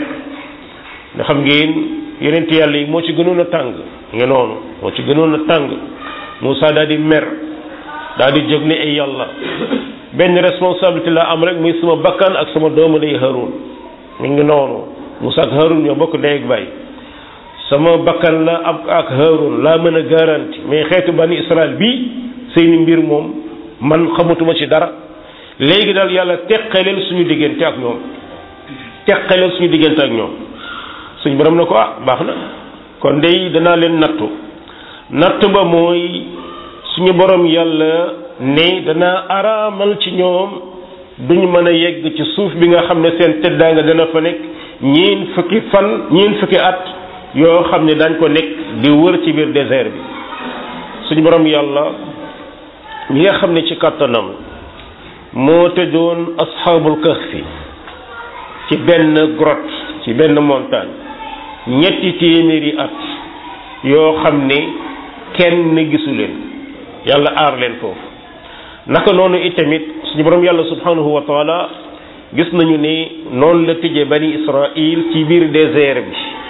nga xam ngeen yonent yàlla yi moo ci gënoon a tàng nga noonu moo ci gënoon a tàng Musa daal di mer daal di jóg ne ay yàlla benn responsabilité la am rek muy sama bakkan ak sama doomu day Harun mi ngi noonu Musa ak Harun ñoo bokk ndey ak baay sama bakkan la ak ak Harun laa mën a garanti mais xeetu bani Israël bii seeni mbir moom man xamatuma ci dara léegi daal yàlla teqaleel suñu diggante ak ñoom teqaleel suñu diggante ak ñoom suñu borom na ko ah baax na kon dey danaa leen nattu natt ba mooy suñu borom yàlla ne danaa araamal ci ñoom duñu mën a yegg ci suuf bi nga xam ne seen teddaanga dana fa nekk ñiin fukki fan ñiin fukki at yoo xam ne dañ ko nekk di wër ci biir désert bi suñu borom yàlla ñi nga xam ne ci kàttanam moo tëjoon asxaabul kahfi ci benn grotte ci benn montagne ñetti téeméeri at yoo xam ne kenn gisu leen yàlla aar leen foofu naka noonu itamit suñu borom yàlla subhanahu wa taala gis nañu ne noonu la tëjee bani Israël ci biir désert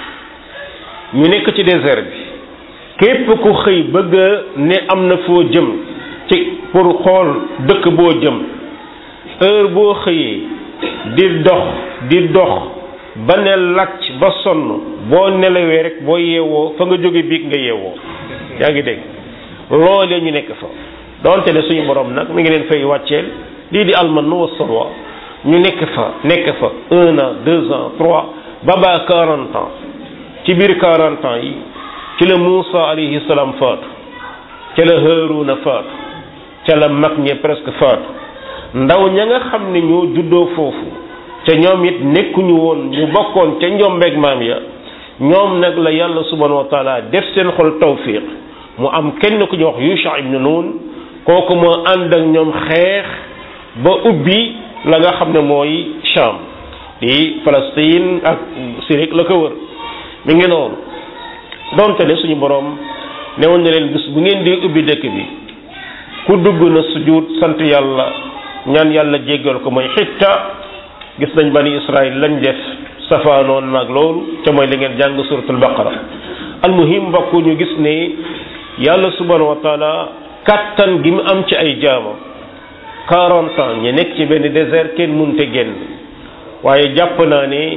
bi ñu nekk ci désert bi képp ku xëy bëgg ne am na foo jëm ci pour xool dëkk boo jëm heure boo xëyee di dox di dox ba ne lacc ba sonn boo nelawee rek boo yeewoo fa nga jóge biig nga yeewoo yaa ngi dégg loolee ñu nekk fa donte ne suñu borom nag mi ngi leen fay wàcceel lii di almanu wa salwa ñu nekk fa nekk fa un an deux ans trois ba ba quarante ans ci biir quarante ans yi ci la Muusa alayhi salaam faatu ca la Haaruna faatu ca la mag ñe presque faatu ndaw ña nga xam ne ñoo juddoo foofu ca ñoom it nekkuñu woon ñu bokkoon ca njombeeg maam ya ñoom nag la yàlla subhanahu wa taala def seen xol tawfiq mu am kenn ku ñu wax Yusha ibn Nun kooku moo ànd ak ñoom xeex ba ubbi la nga xam ne mooy Sham di Palestine ak Syrie la ko wër mi ngi noonu donte ne suñu borom newoon na leen bis bu ngeen di ubbi dëkk bi ku dugg na sujud sant yàlla ñaan yàlla jéggal ko mooy xitta gis nañ bani Israël lañ def safaanoon nag loolu ca mooy li ngeen jàng suratul baqara almuhim mbokk ñu gis ne yàlla subhanahu wa taala kattan gi mu am ci ay jaamam quarante ans ñu nekk ci benn désert kenn munte génn waaye jàpp naa ne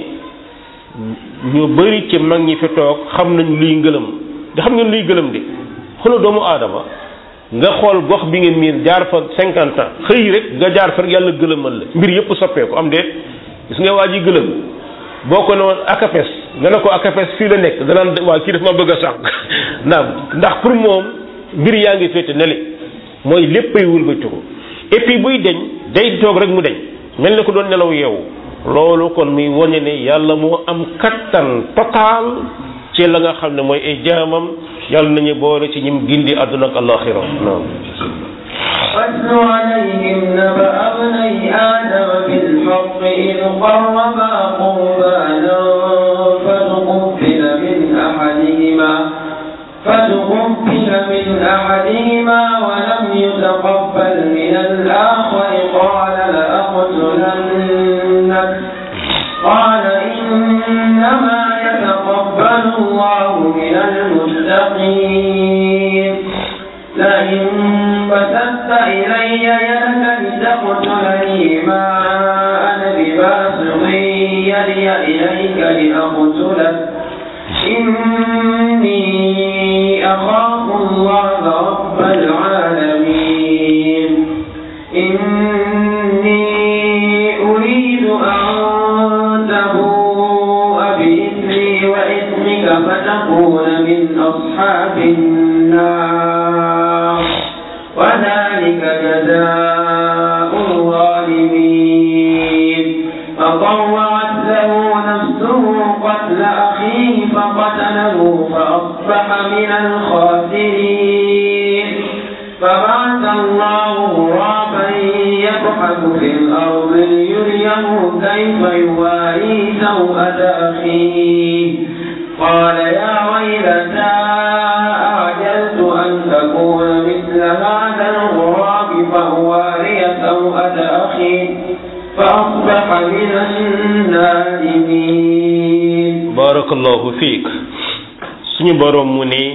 ñu bari ci mag ñi fi toog xam nañ luy ngëlëm da xam ngeen luy gëlëm de xoolal doomu aadama nga xool gox bi ngeen miin jaar fa cinquante ans xëy rek nga jaar fa rek yàlla gëlëmal la mbir yëpp soppeeku am déet gis nga waa ji gëlëm boo ko ne woon akapes nga ne ko akapes fii la nekk danaan waa kii daf ma bëgg a sànq naam ndax pour moom mbir yaa ngi féete nele mooy léppay wëlbatiku et puis buy deñ day toog rek mu deñ mel ne ko doon nelaw yeewu loolu kon muy wane ne yàlla moo am kattan total ci la nga xam ne mooy ay jaamam yàlla nañu boole ci ñim gindi àdduna ak alaxira naam واتل عليهم نبأ ابني آدم بالحق إذ قربا قربانا فتقبل من أحدهما فتقبل من أحدهما ولم يتقبل من الآخر قال لأقتلنك قال إنما يتقبل الله من المتقين لئن بسطت إلي يدك لتقتلني ما أنا بباسط يدي إليك لأقتلك إني أخاف الله رب العالمين إني أريد أن تبوء بإثمي وإثمك فتكون من أصحاب النار وذلك جزاء الظالمين فطوعت له نفسه قتل أخيه فقتله فأصبح من الخاسرين فبعث الله غرابا يبحث في الأرض ليريه كيف يواري سوءة أخيه قال يا ويلتى أعجلت أن أكون مثل هذا الغراب فأواري سوءة أخي فأصبح من النادمين barakallahu fiik suñu borom mu ne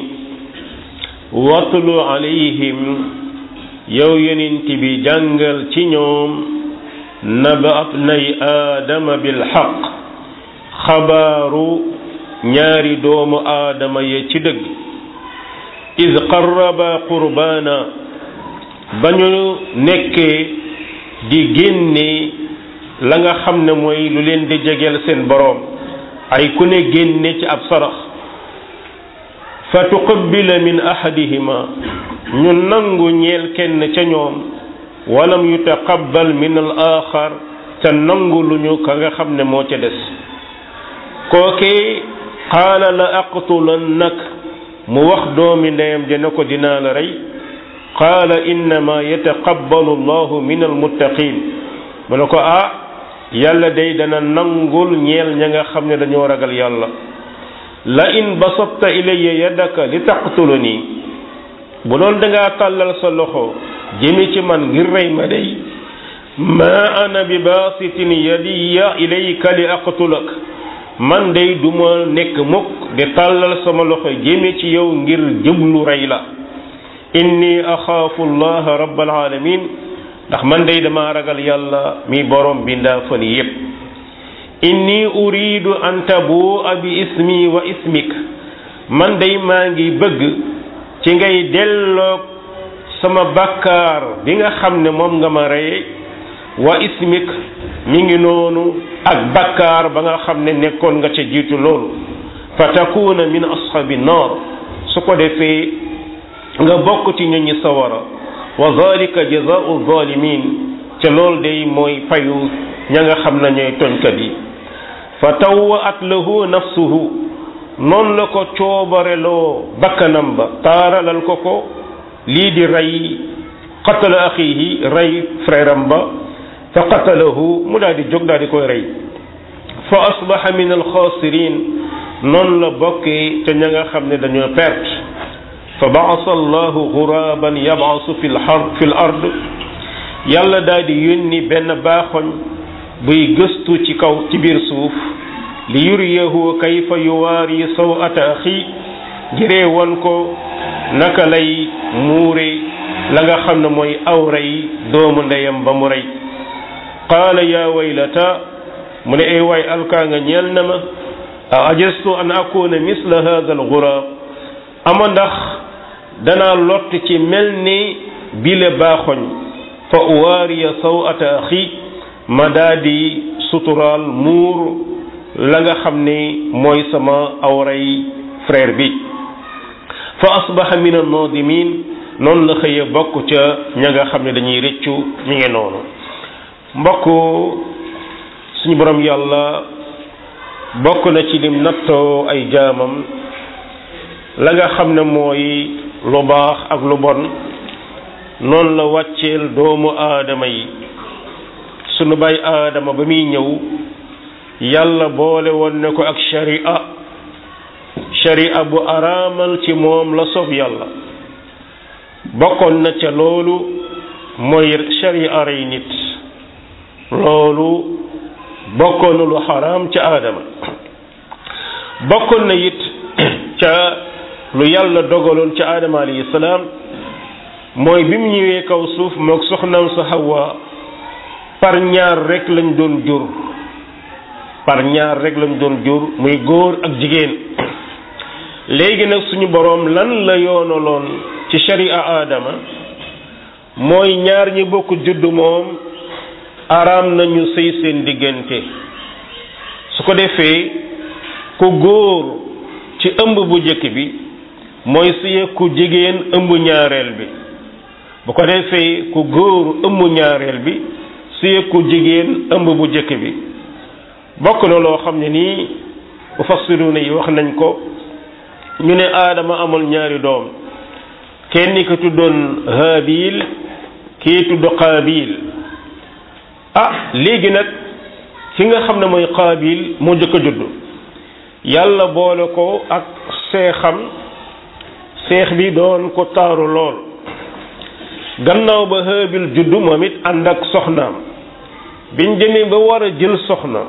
watlu alayhim yow yonent bi jàngal ci ñoom naba abnay aadama bil xaq xabaaru ñaari doomu aadama ya ci dëgg iz qarraba qurbaana ba ñu nekkee di génne la nga xam ne mooy lu leen di jegeel seen boroom ay ku ne génne ci ab sarax fa tuqabbila min ahadihima ñu nangu ñeel kenn ca ñoom walam yutaqabbal min al axar ca nangu lu ñu ka nga xam ne moo ca des kookee qaala la aqtulannak mu wax doomi ndeyam ja ne ko dinaa la rey qaala innama yataqabbalu allahu min almuttaqin mu ne ko ah yàlla day dana nangul ñeel ña nga xam ne dañoo ragal yàlla la in basatta ilayya yadaka li taqtuluni bu doon dangaa tàllal sa loxo jëme ci man ngir rey ma day ma ana bi basitin yadiya ilayka li aqtulak man day duma nekk mukk di tàllal sama loxo jëme ci yow ngir jëblu rey la inni axaafu allaha rabbal alamin ndax man day dama ragal yàlla mi borom bindaa fan yépp inni uridu an tabua bi ismi wa ismik man day maa ngi bëgg ci ngay delloog sama bakkaar bi nga xam ne moom nga ma reye wa ismik mi ngi noonu ak bakkaar ba nga xam ne nekkoon nga ca jiitu loolu fa takuna min ashabi naar su ko defee nga bokk ci ñoñi sawara wa zalika jazaau zalimin ca loolu day mooy payu ña nga xam ne ñooy toñkat yi fa tawwaat lahu nafsuhu noonu la ko coobareloo bakkanam ba taaralal ko ko lii di rey qatala axihi rey frère am ba fa qatalahu mu daal di jóg daal di koy rey fa asbaha min alxaasirin noonu la bokkee ca ña nga xam ne dañoo perte fa baasa allahu guraban yabasu fi lxar fi l ard yàlla daal di yónni benn baaxoñ buy gëstu ci kaw ci biir suuf li yuriyahu kayfa yuwaari sawata axi ngiree won ko naka lay muure la nga xam ne mooy awray doomu ndeyam ba mu rey qaala yaa waylata mu ne ay waay alkaa nga ñeel na ma a ajastu an akuna misla hada alguraab ama ndax danaa lott ci mel ni bile baaxoñ fa uwaariya sawata axi ma daa di suturaal muur la nga xam ne mooy sama awray frère bi fa asbaha min annadimin noonu la xëye bokk ca ña nga xam ne dañuy rëccu ñu ngi noonu mbokk suñu borom yàlla bokk na ci lim nattoo ay jaamam la nga xam ne mooy lu baax ak lu bon noonu la wàcceel doomu aadama yi sunu bay aadama ba muy ñëw yàlla boole woon ne ko ak sharia sharia bu araamal ci moom la soob yàlla bokkoon na ca loolu mooy sharia rey nit loolu bokkoon na lu xaraam ca aadama bokkoon na it ca lu yàlla dogaloon ca aadama alayhi salaam mooy bi mu ñëwee kaw suuf moog soxnaam sa Hawa par ñaar rek lañ doon jur par ñaar rek lañ doon jur muy góor ak jigéen léegi nag suñu boroom lan la yoonaloon ci sharia aadama mooy ñaar ñi bokk judd moom araam nañu sëy seen diggante su ko defee ku góor ci ëmb bu njëkk bi mooy sëye ku jigéen ëmb ñaareel bi bu ko defee ku góor ëmb ñaareel bi sëye ku jigéen ëmb bu njëkk bi bokk na loo xam ne nii mufassiruna yi wax nañ ko ñu ne aadama amul ñaari doom kenn ki tuddoon Haabil kii tudd Qaabil ah léegi nag ki nga xam ne mooy Qaabil moo jëkk a judd yàlla boole ko ak seexam seex bi doon ko taaru lool gannaaw ba Haabil judd moom it ànd ak soxnaam biñ demee ba war a jël soxna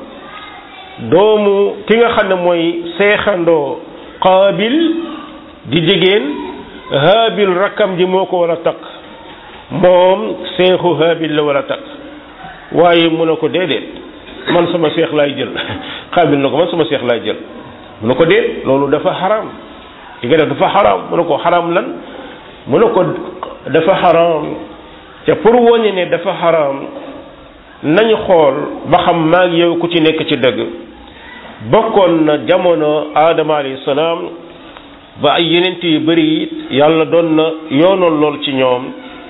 doomu ki nga xam ne mooy seexandoo Qaabil di jigéen Haabil rakkam ji moo ko war a takk moom seexu Haabil la war a takk waaye mu ne ko déedéet man sama seex laay jël Qaabil na ko man sama seex laay jël mu ne ko déet loolu dafa xaraam li nga def dafa xaraam mu ne ko xaraam lan mu ne ko dafa xaraam te pour woñe ne dafa xaraam nañu xool ba xam maag yow ku ci nekk ci dëgg bokkoon na jamono aadama alayhi salaam ba ay yenent yu bari it yàlla doon na yoonoon lool ci ñoom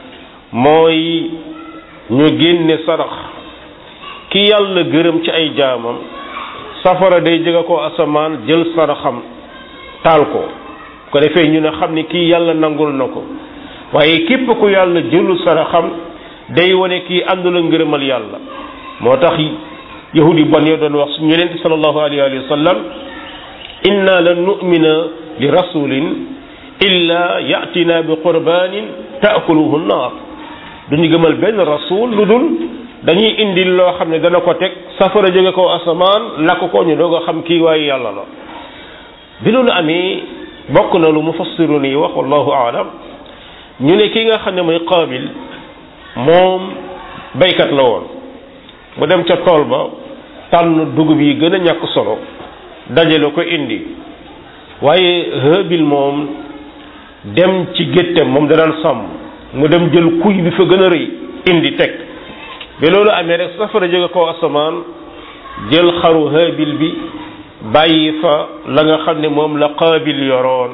mooy ñu génne sarax ki yàlla gërëm ci ay jaamam safara day jóge ko asamaan jël saraxam taal ko ko defee ñu ne xam ni kii yàlla nangul na ko waaye képp ku yàlla jëlu saraxam day wane kii àndul ak ngërëmal yàlla moo tax yahud yi bon yo doon wax suñu yonent sallallahu alayhi wa sallam inna lan nu'mina li rasulin illa yatina bi qurbanin taakuluhu nnaar duñu gëmal benn rasul lu dul dañuy indi loo xam ne dana ko teg safara jóge ko asamaan lakk ko ñu doog a xam kii waaye yàlla la bi loolu amee bokk na lu mufassirun yi wax wallahu aalam ñu ne ki nga xam ne mooy qaabil moom baykat la woon mu dem ca tool ba tànn dugub yi gën a ñàkk solo dajale ko indi waaye Haabil moom dem ci géttam moom da daan sàmm mu dem jël kuy bi fa gën a rëy indi teg ba loolu amee rek safara jóge ko asamaan jël xaru Haabil bi bàyyi fa la nga xam ne moom la Qaabil yoroon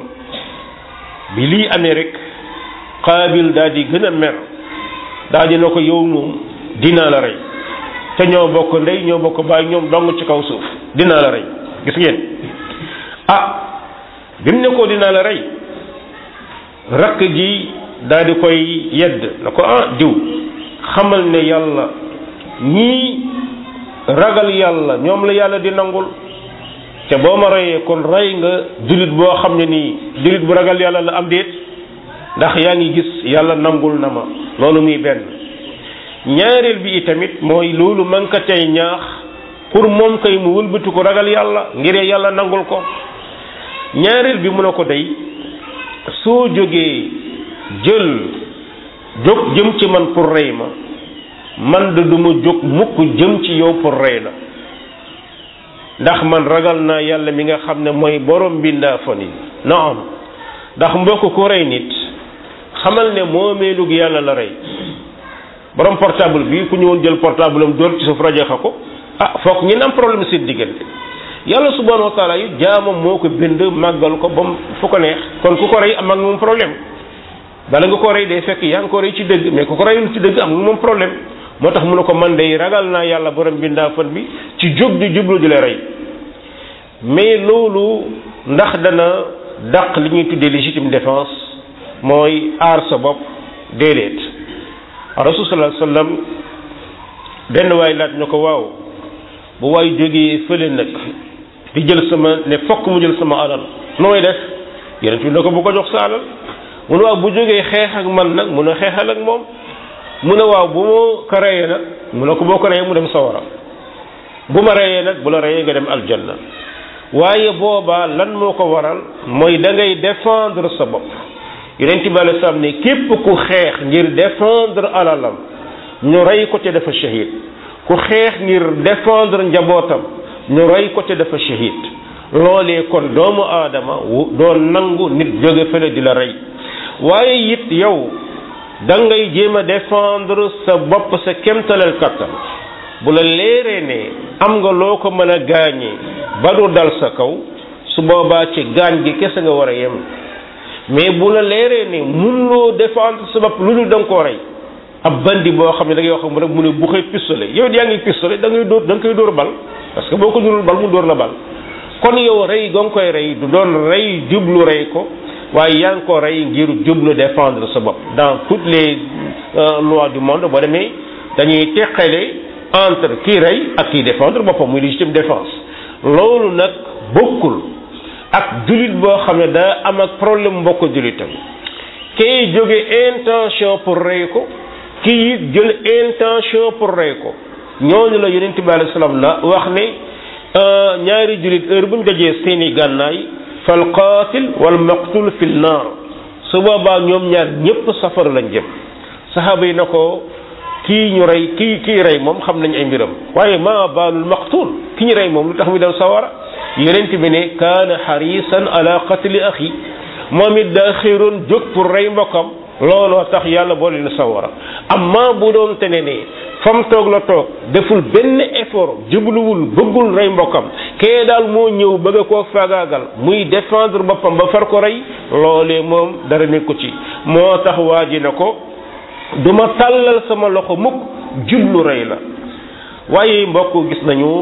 bi lii amee rek Qaabil daal di gën a mer daal di na ko yow moom dinaa la rey te ñoo bokk ndey ñoo bokk baay ñoom dong ci kaw suuf dinaa la rey gis ngeen ah bi mu ne ko dinaa la rey rakk ji daal di koy yedd na ko ah diw xamal ne yàlla ñii ragal yàlla ñoom la yàlla di nangul te boo ma reyee kon rey nga jullit boo xam ne nii jullit bu ragal yàlla la am déet ndax yaa ngi gis yàlla nangul na ma loolu muy benn ñaareel bi itamit mooy loolu man ka tey ñaax pour moom kay mu wëlbati ko ragal yàlla ngir yàlla nangul ko ñaareel bi mu ne ko day soo jógee jël jóg jëm ci man pour rey ma man de duma jóg mukk jëm ci yow pour rey la ndax man ragal naa yàlla mi nga xam ne mooy borom bindaa fan yi naam ndax mbokk ko rey nit xamal ne moomeelug yàlla la rey borom portable bi ku ñëwoon jël portable am dóor ci suuf rajaxa ko ah foog ñi am problème seen diggante yàlla subhanahu wa taala yi jaamam moo ko bind màggal ko ba mu fu ko neex kon ku ko rey am ak moom problème bala nga ko rey day fekk yaa ngi ko rey ci dëgg mais ku ko reyul ci dëgg am nga moom problème moo tax mu ne ko man day ragal naa yàlla borom bindaa fan bi ci jóg di jublu di la rey mais loolu ndax dana dàq li ñuy tuddee légitime défense mooy aar sa bopp déedéet rasul sallallahu alayhi wasallam benn waay laaj na ko waaw bu waay jógee fële nag di jël sama ne fokk mu jël sama alal nooy def yeneen fi ne ko bu ko jox sa alal mu ne waaw bu jógee xeex ak man nag mun a xeexal ak moom mu ne waaw bu ma ko reyee nag mu ne ko boo ko reyee mu dem sawara bu ma reyee nag bu la reyee nga dem aljanna waaye boobaa lan moo ko waral mooy da ngay défendre sa bopp yonent bi alei salaam ne képp ku xeex ngir défendre alalam ñu rey ko te dafa shahid ku xeex ngir défendre njabootam ñu rey ko te dafa shahid loolee kon doomu aadama doo nangu nit jóge fële di la rey waaye it yow da ngay jéem a défendre sa bopp sa kemtalal kattan bu la leeree ne am nga loo ko mën a gaañee ba du dal sa kaw su boobaa ci gaañ gi kese nga war a yem mais bu la leeree ne mënuloo défendre sa bopp lu dul da nga koo rey ab bandi boo xam ne da ngay wax rek mu ne bu xëy pistolet yow yaa ngi pistolet da ngay dóor da nga koy dóor bal parce que boo ko dóorul bal mu dóor la bal kon yow rey ga nga koy rey du doon rey jublu rey ko waaye yaa ngi ko rey ngir jublu défendre sa bopp dans toutes les lois du monde boo demee dañuy teqale entre kii rey ak kii défendre boppam muy légitime défense loolu nag bokkul ak jullit boo xam ne daa am ak problème mbokk jullitam kay jóge intention pour rey ko kii it jël intention pour rey ko ñooñu la yonent bi alayhi salaam la wax ne ñaari jullit heure bu ñu dajee seeni gànnaay fal qaatil wal maqtul fil naar su boobaa ñoom ñaar ñëpp safara lañ jëm saxaaba yi na ko kii ñu rey kii kii rey moom xam nañ ay mbiram waaye ma baalul maqtul ki ñu rey moom lu tax mu dem sawara yonent bi ne kaana xarisan ala qatli axi moom it daa xéeroon jóg pour rey mbokkam looloo tax yàlla boo leen sawara amma bu doon te ne ne fam toog la toog deful benn effort jubluwul bëggul rey mbokkam kee daal moo ñëw bëgg koo faagaagal muy défendre boppam ba far ko rey loolee moom dara nekku ci moo tax waa ji na ko duma tàllal sama loxo mukk jublu rey la waaye mbokk gis nañu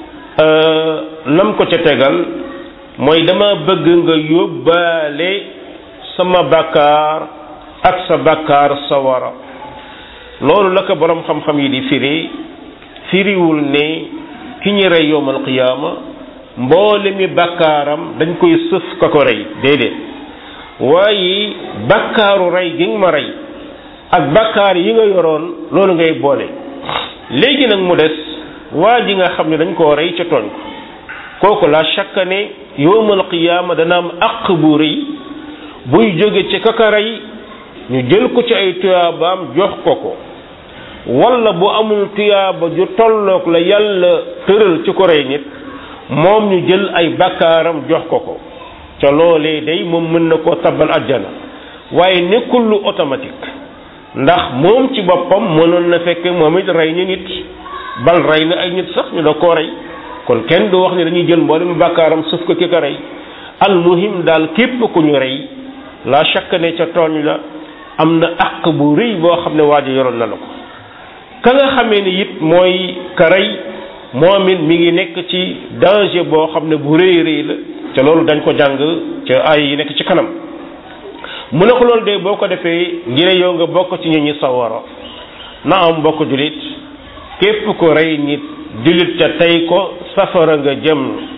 lam ko ca tegal mooy dama bëgg nga yóbbaale sama bakkaar ak sa bakkaar sawara loolu la ko borom xam-xam yi di firi firiwul ne ki ñu rey yowmal qiyaama mboole mi bakkaaram dañ koy sëf ka ko rey déedéet waaye bakkaaru rey gi nga ma rey ak bakkaar yi nga yoroon loolu ngay boole léegi nag mu des waa ji nga xam ne dañ koo rey ca tooñ ko kooku la chaque ne yowmal qiyaama dana am àq bu rëy buy jóge ci kaka rey ñu jël ko ci ay tuyaabaam jox ko ko wala bu amul tuyaaba ju tolloog la yàlla tëral ci ko rey nit moom ñu jël ay bakkaaram jox ko ko ca loolee day moom mën na koo tabal ajjana waaye nekkul lu automatique ndax moom ci boppam mënoon na fekk moom it rey ni nit bal rey na ay nit sax ñu da koo rey kon kenn du wax ne dañuy jël mboolem bakkaaram suuf ko ki ko rey al muhim daal képp ku ñu rey la chaque ne ca tooñ la am na àq bu rëy boo xam ne waajo yoroon na la ko ka nga xamee ni it mooy ka rey moom it mi ngi nekk ci danger boo xam ne bu rëy rëy la ca loolu dañ ko jàng ca ay yi nekk ci kanam mu ne ko loolu de boo ko defee ngir yow nga bokk ci ñu ñi sawara na am mbokk julit képp ko rey nit julit ca tey ko safara nga jëm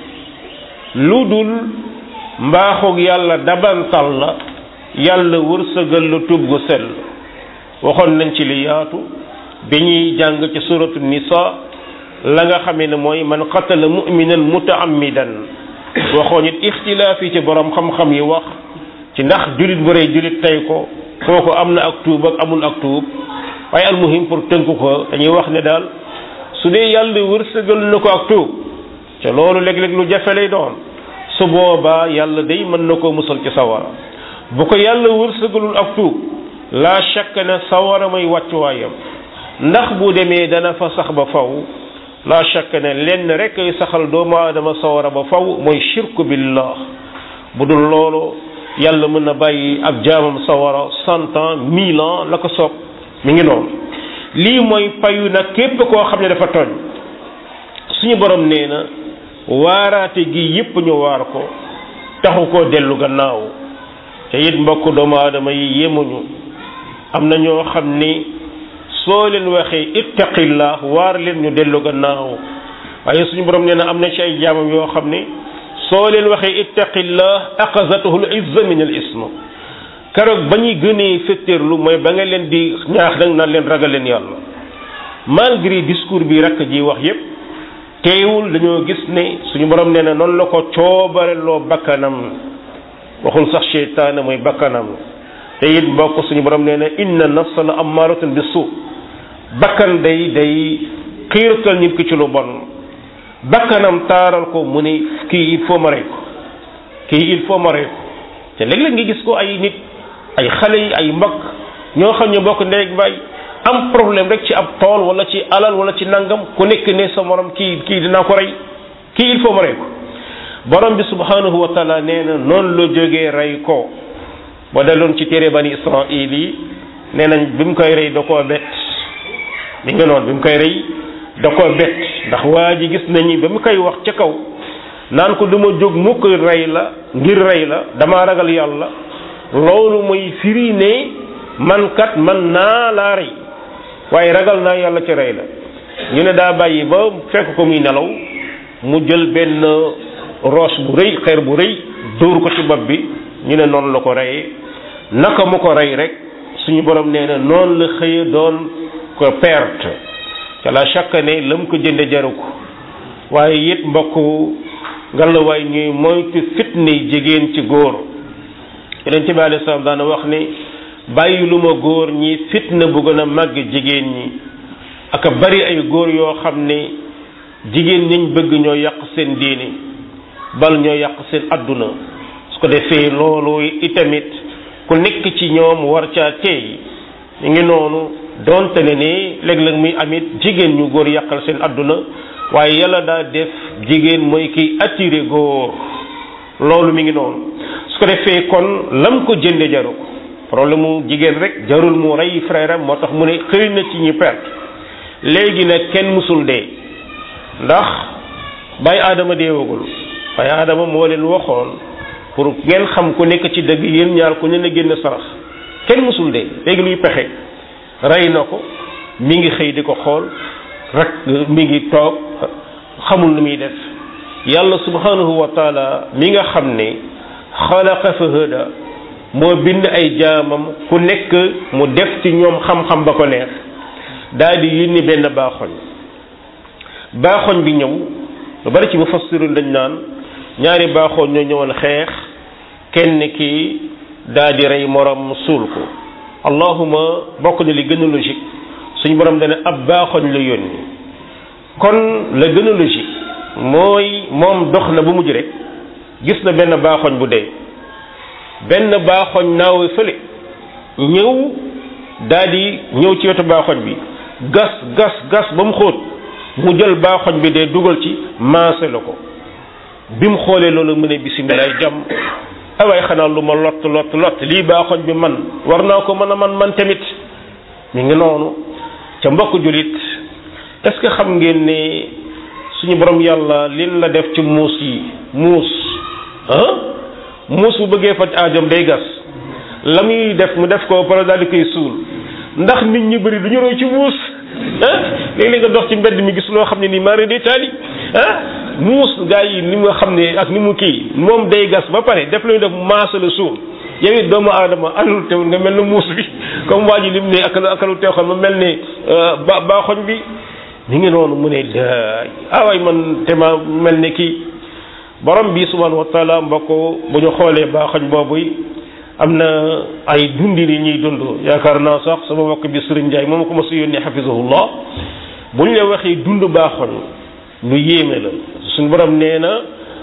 lu dul mbaaxug yàlla dabantal la yàlla wërsëgal la tub gu sell waxoon nañ ci li yaatu bi ñuy jàng ci suratu nisa la nga xamee ne mooy man qatala muminan mutaammidan waxoon it ixtilaaf yi ci borom xam-xam yi wax ci ndax julit bu rey julit tey ko kooku am na ak tuub ak amul ak tuub waaye almuhim pour tënk ko dañuy wax ne daal su dee yàlla wërsëgal na ko ak tuub te loolu léeg-léeg lu jafe lay doon su boobaa yàlla day mën na koo musal ci sawara bu ko yàlla wërsëgalul ak tuub la shakk ne sawara may wàccuwaayam ndax bu demee dana fa sax ba faw la shakk ne lenn rek ay saxal doomu aadama sawara ba faw mooy shirku billah bu dul loolu yàlla mën na bàyyi ab jaamam sawara cent ans mille ans la ko soob mi ngi noonu lii mooy payu nag képp koo xam ne dafa tooñ suñu borom nee na waaraate gi yépp ñu waar ko taxu koo dellu gannaaw te it mbokk doomu aadama yi yemuñu am na ñoo xam ni soo leen waxee ittaqillah waar leen ñu dellu gannaaw waaye suñu borom nee na am na ci ay jaamam yoo xam ni soo leen waxee ittaqillah aqazatuhu l izza min al ism keroog ba ñuy gënee fetteerlu mooy ba nga leen di ñaax dang naan leen ragal leen yàlla malgré discours bi rakk ji wax yépp teewul dañoo gis ne suñu borom nee na noonu la ko coobareloo bakkanam waxul sax seytaane mooy bakkanam te it mbokk suñu borom nee na inna nafsa la ammaratun bi suu bakkan day day xiiratal nit ki ci lu bon bakkanam taaral ko mu ne kii il faut ma rey ko kii il faut ma rey ko te léeg-léeg nga gis ko ay nit ay xale yi ay mbokk ñoo xam ne bokk ndeeg baay am problème rek ci ab tool wala ci alal wala ci nangam ku nekk ne sa morom kii kii dinaa ko rey kii il faut ma rey ko borom bi subhanahu wa taala nee na noonu la jógee rey ko ba daloon ci téere bani israil yi nee nañ bi mu koy rey da koo bett mi nga noonu bi mu koy rey da koo bett ndax waa ji gis nañu ba mu koy wax ca kaw naan ko duma jóg mukk rey la ngir rey la damaa ragal yàlla loolu mooy firi ne man kat man naa laa rey waaye ragal naa yàlla ci rey la ñu ne daa bàyyi ba fekk ko muy nelaw mu jël benn roche bu rëy xeer bu rëy dóor ko ci bopp bi ñu ne noonu la ko reyee naka mu ko rey rek suñu borom nee na noonu la xëye doon ko perte ca la chaque année la mu ko jënde jaru ko waaye it mbokk ngalawaay ñuy moytu fitne jigéen ci góor yonent bi alayhi salaam daana wax ni bàyyi lu ma góor ñi fitna bu gën a màgg jigéen ñi aka bari ay góor yoo xam ne jigéen ñiñ bëgg ñoo yàq seen diini bal ñoo yàq seen adduna su ko defee loolu itamit ku nekk ci ñoom war caa teey ñu ngi noonu donte ne ni léeg-léeg muy amit jigéen ñu góor yàqal seen adduna waaye yàlla daa def jigéen mooy kiy attiré góor loolu mi ngi noonu su ko defee kon lam ko jënde jaru ko problème mu jigéen rek jarul mu rey frère am moo tax mu ne xëy na ci ñi perte léegi nag kenn musul dee ndax bàyyi aadama deewagul bàyyi aadama moo leen waxoon pour ngeen xam ku nekk ci dëgg yéen ñaar ku ne na génn sarax kenn musul dee léegi luy pexe rey na ko mi ngi xëy di ko xool rek mi ngi toog xamul nu muy def yàlla subhanahu wa taala mi nga xam ne xalaqa fa hada moo bind ay jaamam ku nekk mu def ci ñoom xam-xam ba ko neex daal di yónni benn baaxoñ baaxoñ bi ñëw lu bari ci mufassirun dañ naan ñaari baaxoñ ñoo ñëwoon xeex kenn ki daal di rey morom suul ko allahuma bokk na li gën a logique suñu borom dana ab baaxoñ la yónni kon la gën a logique mooy moom dox na bu mujj rek gis na benn baaxoñ bu dee benn baaxoñ naaw fële ñëw daal di ñëw ci wetu baaxoñ bi gas gas gas ba mu xóot mu jël baaxoñ bi dee dugal ci maase la ko bi mu xoolee loolu mu ne bisimilah jàmm awaay xanaa lu ma lott lott lott lii baaxoñ bi man war naa ko mën a man man tamit mi ngi noonu ca mbokk julit est-ce que xam ngeen ne suñu borom yàlla lin la def ci muus yi muus ah muus bu bëggee faj aajom day gas la muy def mu def ko pare daal di koy suul ndax nit ñi bëri du ñu roy ci muus ah léeg-léeg nga dox ci mbedd mi gis loo xam ne nii mari day taali ah muus gaa yi ni nga xam ne ak ni mu kii moom day gas ba pare def lañu def maasa la suul yow it doomu aadama alul teewul nga mel ne muus bi comme waa ji lim ne akalu akalu teexoon ma mel ne ba baaxoñ bi mi ngi noonu mu ne awaay man te ma mel ne kii borom bi subhanahu wa taala mbokk bu ñu xoolee baaxoñ boobu am na ay dundi ni ñuy dund yaakaar naa sax sama mbokk bi Sëriñ Njaay moom ko ma su yónnee xafisahullah bu ñu la waxee dund baaxoñ lu yéeme la suñu borom nee na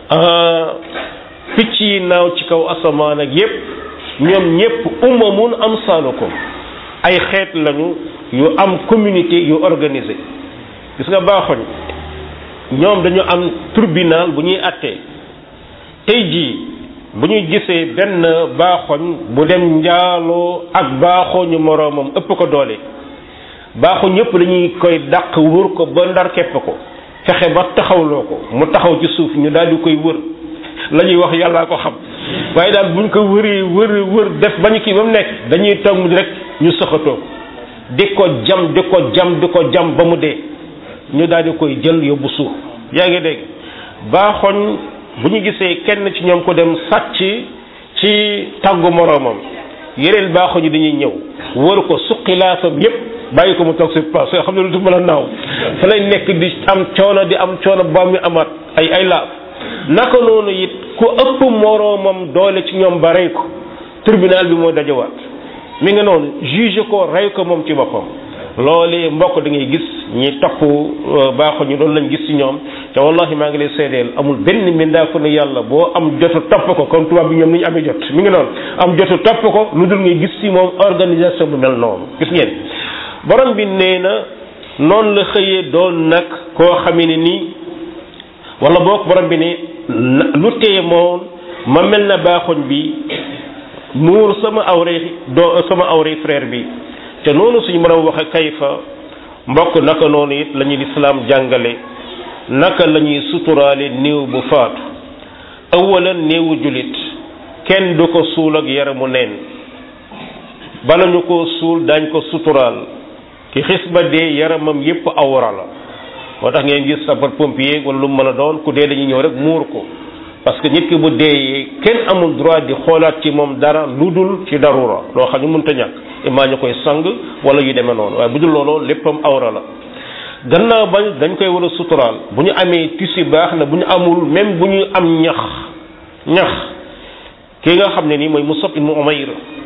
picc yi naaw ci kaw asamaan ak yépp ñoom ñépp umamun amsalukum ay xeet lañu yu am communauté yu organisé gis nga baaxoñ ñoom dañu am tribunal bu ñuy attee tey jii bu ñuy gisee benn baaxoñ bu dem njaaloo ak baaxoñu moroomam ëpp ko doole baaxoñ yépp dañuy koy dàq wër ko ba ndar kepp ko fexe ba taxawloo ko mu taxaw ci suuf ñu daal di koy wër la ñuy wax yàllaa ko xam waaye daal buñ ko wëree wër wër def bañu kii ba mu nekk dañuy toog mu rek ñu sëxatoo di ko jam di ko jam di ko jam ba mu dee ñu daal di koy jël yóbbu suuf yaa ngi dégg baaxoñ bu ñu gisee kenn ci ñoom ko dem sàcc ci tàggu moroomam yeneen baaxoñ yi dañuy ñëw wër ko suqi laafam yépp bàyyi ko mu toog si place yoo xam ne lu du mën a naaw fa lay nekk di am coono di am coono ba mu amaat ay ay laaf naka noonu it ku ëpp moroomam doole ci ñoom ba rey ko tribunal bi moo dajawaat mi nga noonu juge ko rey ko moom ci boppam loolee mbokk da ngay gis ñi topp baaxu ñu loolu lañ gis ci ñoom te wallahi maa ngi lay seedeel amul benn mbindaafu ne yàlla boo am jotu topp ko comme tubaab bi ñoom ni ñu amee jot mi ngi noonu am jotu topp ko lu dul ngay gis ci moom organisation bu mel noonu gis ngeen borom bi nee na noonu la xëyee doon nag koo xamee ne nii wala boog borom bi ne lu teye moom ma mel na baaxoñ bi muur sama awre doo sama awre frère bi te noonu suñu borom waxe kayfa mbokk naka noonu it la ñuy lislaam jàngale naka la ñuy suturaale néew bu faatu awalan néewu julit kenn du ko suul ak yaramu neen bala ñu ko suul dañ ko suturaal ki xis ba dee yaramam yépp awra la moo tax ngeen gis sapeur pompier wala lu mën a doon ku dee dañuy ñëw rek muur ko parce que nit ki bu deeyee kenn amul droit di xoolaat ci moom dara lu dul ci darura loo xam ne mënta ñàkk imaa ñu koy sang wala yu demee noonu waaye bu dul loolu léppam awra la gannaaw ba dañ koy war a suturaal bu ñu amee tissu baax na bu ñu amul même bu ñu am ñax ñax ki nga xam ne nii mooy Musab ibn Umayr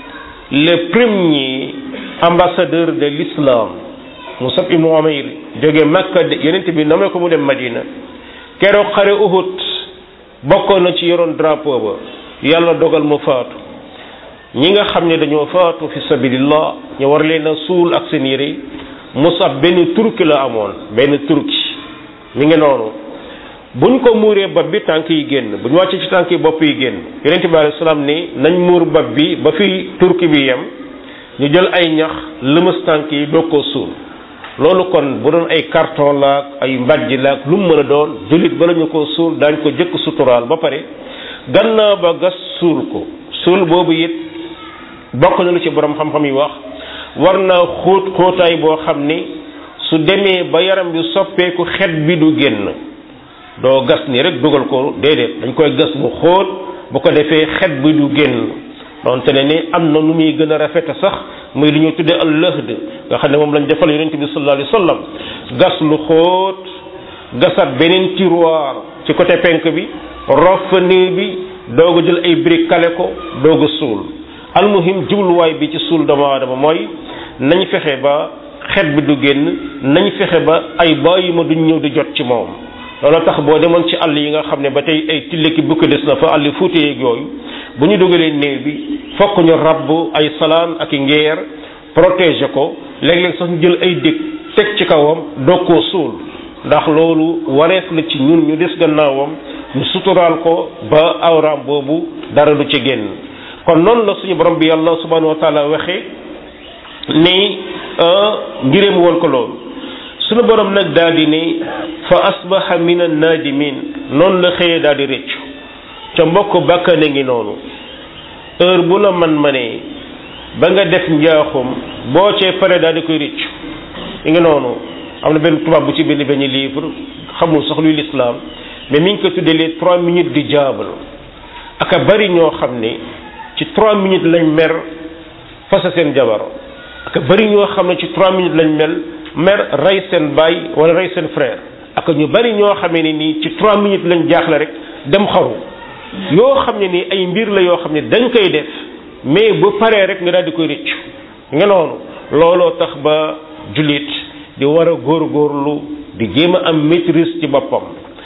le premier ambassadeur de l'islam Musab ibn Umayr jóge Makka yonent bi namee ko mu dem Madina keroog xare Uhud bokkoon na ci yoroon drapeau ba yàlla dogal mu faatu ñi nga xam ne dañoo faatu fi sabilillah ñu war leen a suul ak seen yére Musab benn turki la amoon benn turki mi ngi noonu buñ ko muuree bopp bi tànk yi génn bu ñu wàccee ci tànk yi bopp yi génn yonent bi alayhi salaam ni nañ muur bopp bi ba fi turki bi yem ñu jël ay ñax lëmas tànk yi doog koo suul loolu kon bu doon ay carton laak ay mbàjj laak lu mu mën a doon jullit bala ñu ko suul daañ ko jëkk suturaal ba pare gannaaw ba gas suul ko suul boobu it bokk na lu ci borom xam-xam yi wax war naa xóot xóotaay boo xam ni su demee ba yaram bi soppeeku xet bi du génn doo gas ni rek dugal ko déedéet dañ koy gas mu xóot bu ko defee xet bi du génn donte ne ni am na nu muy gën a rafete sax muy li ñu tuddee al lahd nga xam ne moom lañ defal yonent bi sallallahu alayhi wa sallam gas lu xóot gasat beneen tiroir ci côté penk bi rof fa néew bi doog a jël ay briques kale ko doog a suul almuhim jubluwaay bi ci suul doomu aadama mooy nañ fexe ba xet bi du génn nañ fexe ba ay bàyyi ma duñ ñëw di jot ci moom loolu tax boo demoon ci àll yi nga xam ne ba tey ay tilleki bukki des na fa àll fuute yeeg yooyu bu ñu dugalee néew bi fokk ñu rabb ay salaan ak i ngeer protéger ko léeg-léeg sax ñu jël ay dég teg ci kawam doog koo suul ndax loolu wareef la ci ñun ñu des gannaawam ñu suturaal ko ba awraam boobu dara du ci génn kon noonu la suñu borom bi yàlla subhanahu wa taala waxee ni ngiréem woon ko loolu suñu borom nag daal di ne fa asbaha min an nadimin noonu la xëyee daal di rëccu ca mbokk bàkkane ngi noonu heure bu la man manee ba nga def njaaxum boo cee pare daal di koy rëccu mi ngi noonu am na benn tubaab bu ci bind benn livre xamul sax luy l'islam mais mi ngi ko tuddee les trois minutes du diable aka bari ñoo xam ne ci trois minutes lañ mer fasa seen jabar aka bari ñoo xam ne ci trois minutes lañ mel mer rey seen baay wala rey seen frère aka ñu bari ñoo xamee ne nii ci trois minutes lañ jaaxle rek dem xaru yoo xam ne nii ay mbir la yoo xam ne dañ koy def mais bu paree rek nga daal di koy rëccu nga noonu looloo tax ba jullit di war a góorgóorlu di jéem a am maîtrise ci boppam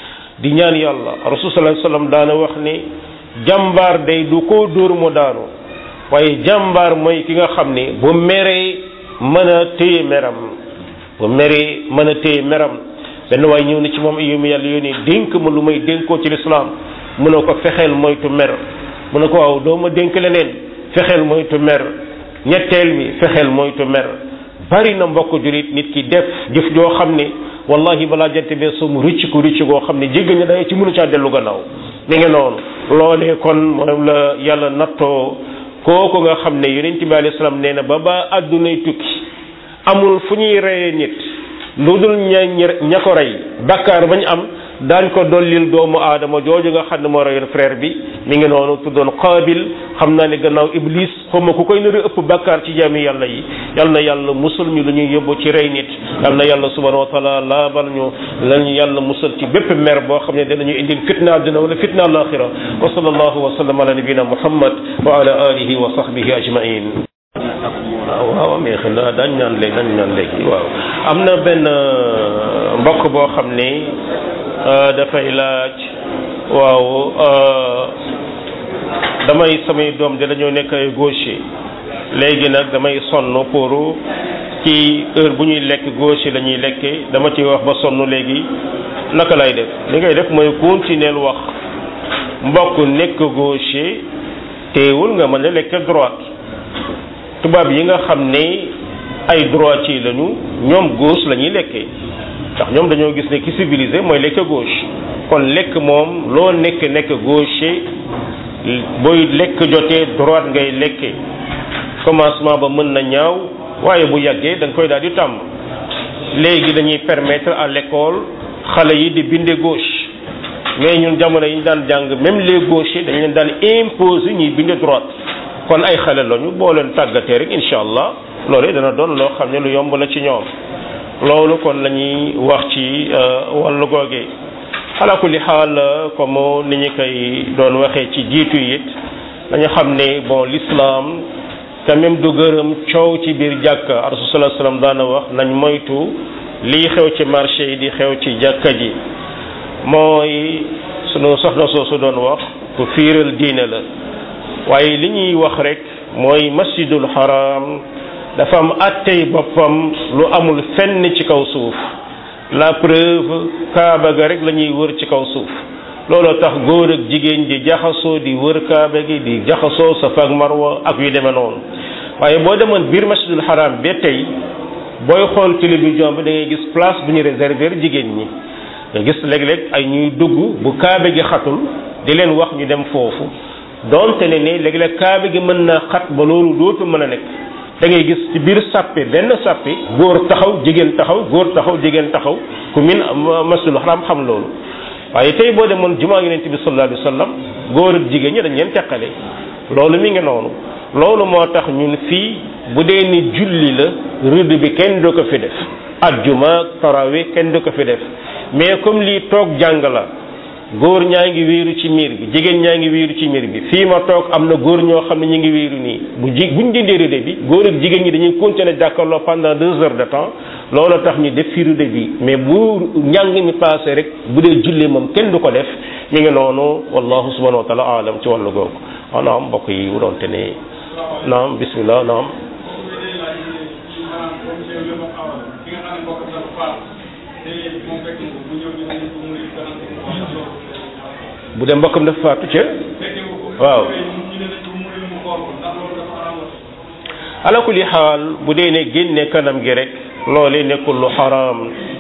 di ñaan yàlla rasul sallallahu alayhi wasallam daana wax ni jàmbaar day du ko dóor mu daanu waaye jàmbaar mooy ki nga xam ne bu meree mën a téye meram bu meree mën a téye meram benn waaye ñëw na ci moom yow mi yàlla yónnee dénk ma lu may dénkoo ci lislaam mu ne ko fexeel moytu mer mu ne ko waaw doo ma dénk leneen fexeel moytu mer ñetteel bi fexeel moytu mer bari na mbokk julit nit ki def jëf joo xam ne wallahi balaa jant bee soo mu rëcc ko rëcc goo xam ne jégg na day ci mënu caa dellu gannaaw mi ngi noonu loolee kon moom la yàlla nattoo kooku nga xam ne yonent bi alayhi salaam nee na ba ba àddunay tukki amul fu ñuy reyee nit lu dul ña ña ko rey bakkaar bañ am daañ ko dollil doomu aadama jooju nga xam ne moo reyoon frère bi mi ngi noonu tuddoon qaabil xam naa ne gannaaw iblis xawma ku koy nari ëpp bakkaar ci jaami yàlla yi yal na yàlla musul ñu lu ñuy yóbbu ci rey nit yal na yàlla subhanahu wa taala laabal ñu lañu yàlla musal ci bépp mer boo xam ne danañu indil fitna àdduna wala fitna alaxira wa sallallahu wa sallam ala nabina muhammad wa ala alihi wa sahbihi ajmain waaw mais xëy na dañ ñaan léegi dañ ñaan léegi waaw am na benn mbokk boo xam ni dafay laaj waaw damay samay doom de dañoo nekk ay gaucher léegi nag damay sonn pour ci heure bu ñuy lekk gaucher la ñuy lekkee dama ci wax ba sonn léegi naka lay def li ngay def mooy continuer wax mbokk nekk gaucher teewul nga mën a lekk droite tubaab yi nga xam ne ay droitier lañu ñoom gauche la ñuy lekkee ndax ñoom dañoo gis ne ki civilisé mooy lekk gauche kon lekk moom loo nekk nekk gaucher booy lekk jotee droite ngay lekkee commencement ba mën na ñaaw waaye bu yàggee da nga koy daal di tàmm léegi dañuy permettre à l'école xale yi di binde gauche mais ñun jamono yi ñu daan jàng même les gauchers dañ leen daan imposer ñuy binde droite kon ay xale lañu boo leen tàggatee rek incha allah loolu dana doon loo xam ne lu yomb la ci ñoom loolu kon la ñuy wax ci wàllu googe ala kulli xaal comme ni ñu koy doon waxee ci jiitu it dañu xam ne bon l'islam quand même du gërëm coow ci biir jàkka rasul sallallahu alayhi wasallam daana wax nañ moytu lii xew ci marché yi di xew ci jàkka ji mooy sunu soxna soosu doon wax ku fiiral diine la waaye li ñuy wax rek mooy masjidul haram dafa am attey boppam lu amul fenn ci kaw suuf la preuve kaaba ga rek la ñuy wër ci kaw suuf looloo tax góor ak jigéen di jaxasoo di wër kaaba gi di jaxasoo safa ak marwa ak yu demee noonu waaye boo demoon biir masjidul haram ba tey booy xool télévision bi da ngay gis place bu ñu réserver jigéen ñi nga gis léeg-léeg ay ñuy dugg bu kaabe gi xatul di leen wax ñu dem foofu donte ne ne léeg-léeg kaabe gi mën naa xat ba loolu dootu mën a nekk da ngay gis ci biir sàppe benn sàppe góor taxaw jigéen taxaw góor taxaw jigéen taxaw ku min masjidul haram xam loolu waaye tey boo demoon jumaa yonent bi sallallahu alayhi wa sallam góor ak jigéen ñi dañ leen teqale loolu mi ngi noonu loolu moo tax ñun fii bu dee ni julli la rëdd bi kenn du ko fi def ajjuma tarawe kenn du ko fi def mais comme lii toog jàng la góor ñaa ngi wéeru ci miir bi jigéen ñaa ngi wéeru ci miir bi fii ma toog am na góor ñoo xam ne ñu ngi wéeru nii bu ji buñ dindee rëdd bi góor ak jigéen ñi dañuy continuer jàkkaarloo pendant deux heures de temps loolu tax ñu def fi rëdd bi mais bu njàng mi passé rek bu dee julli moom kenn du ko def mi ngi noonu wallahu subhanahu wa taala alam ci wàllu googu waaw naam mbokk yi wuroonte ne naam bismillah naam bu dee mbokkam dafa faatu ca waaw ala kulli xaal bu dee ne génne kanam gi rek loolee nekkul lu xaraam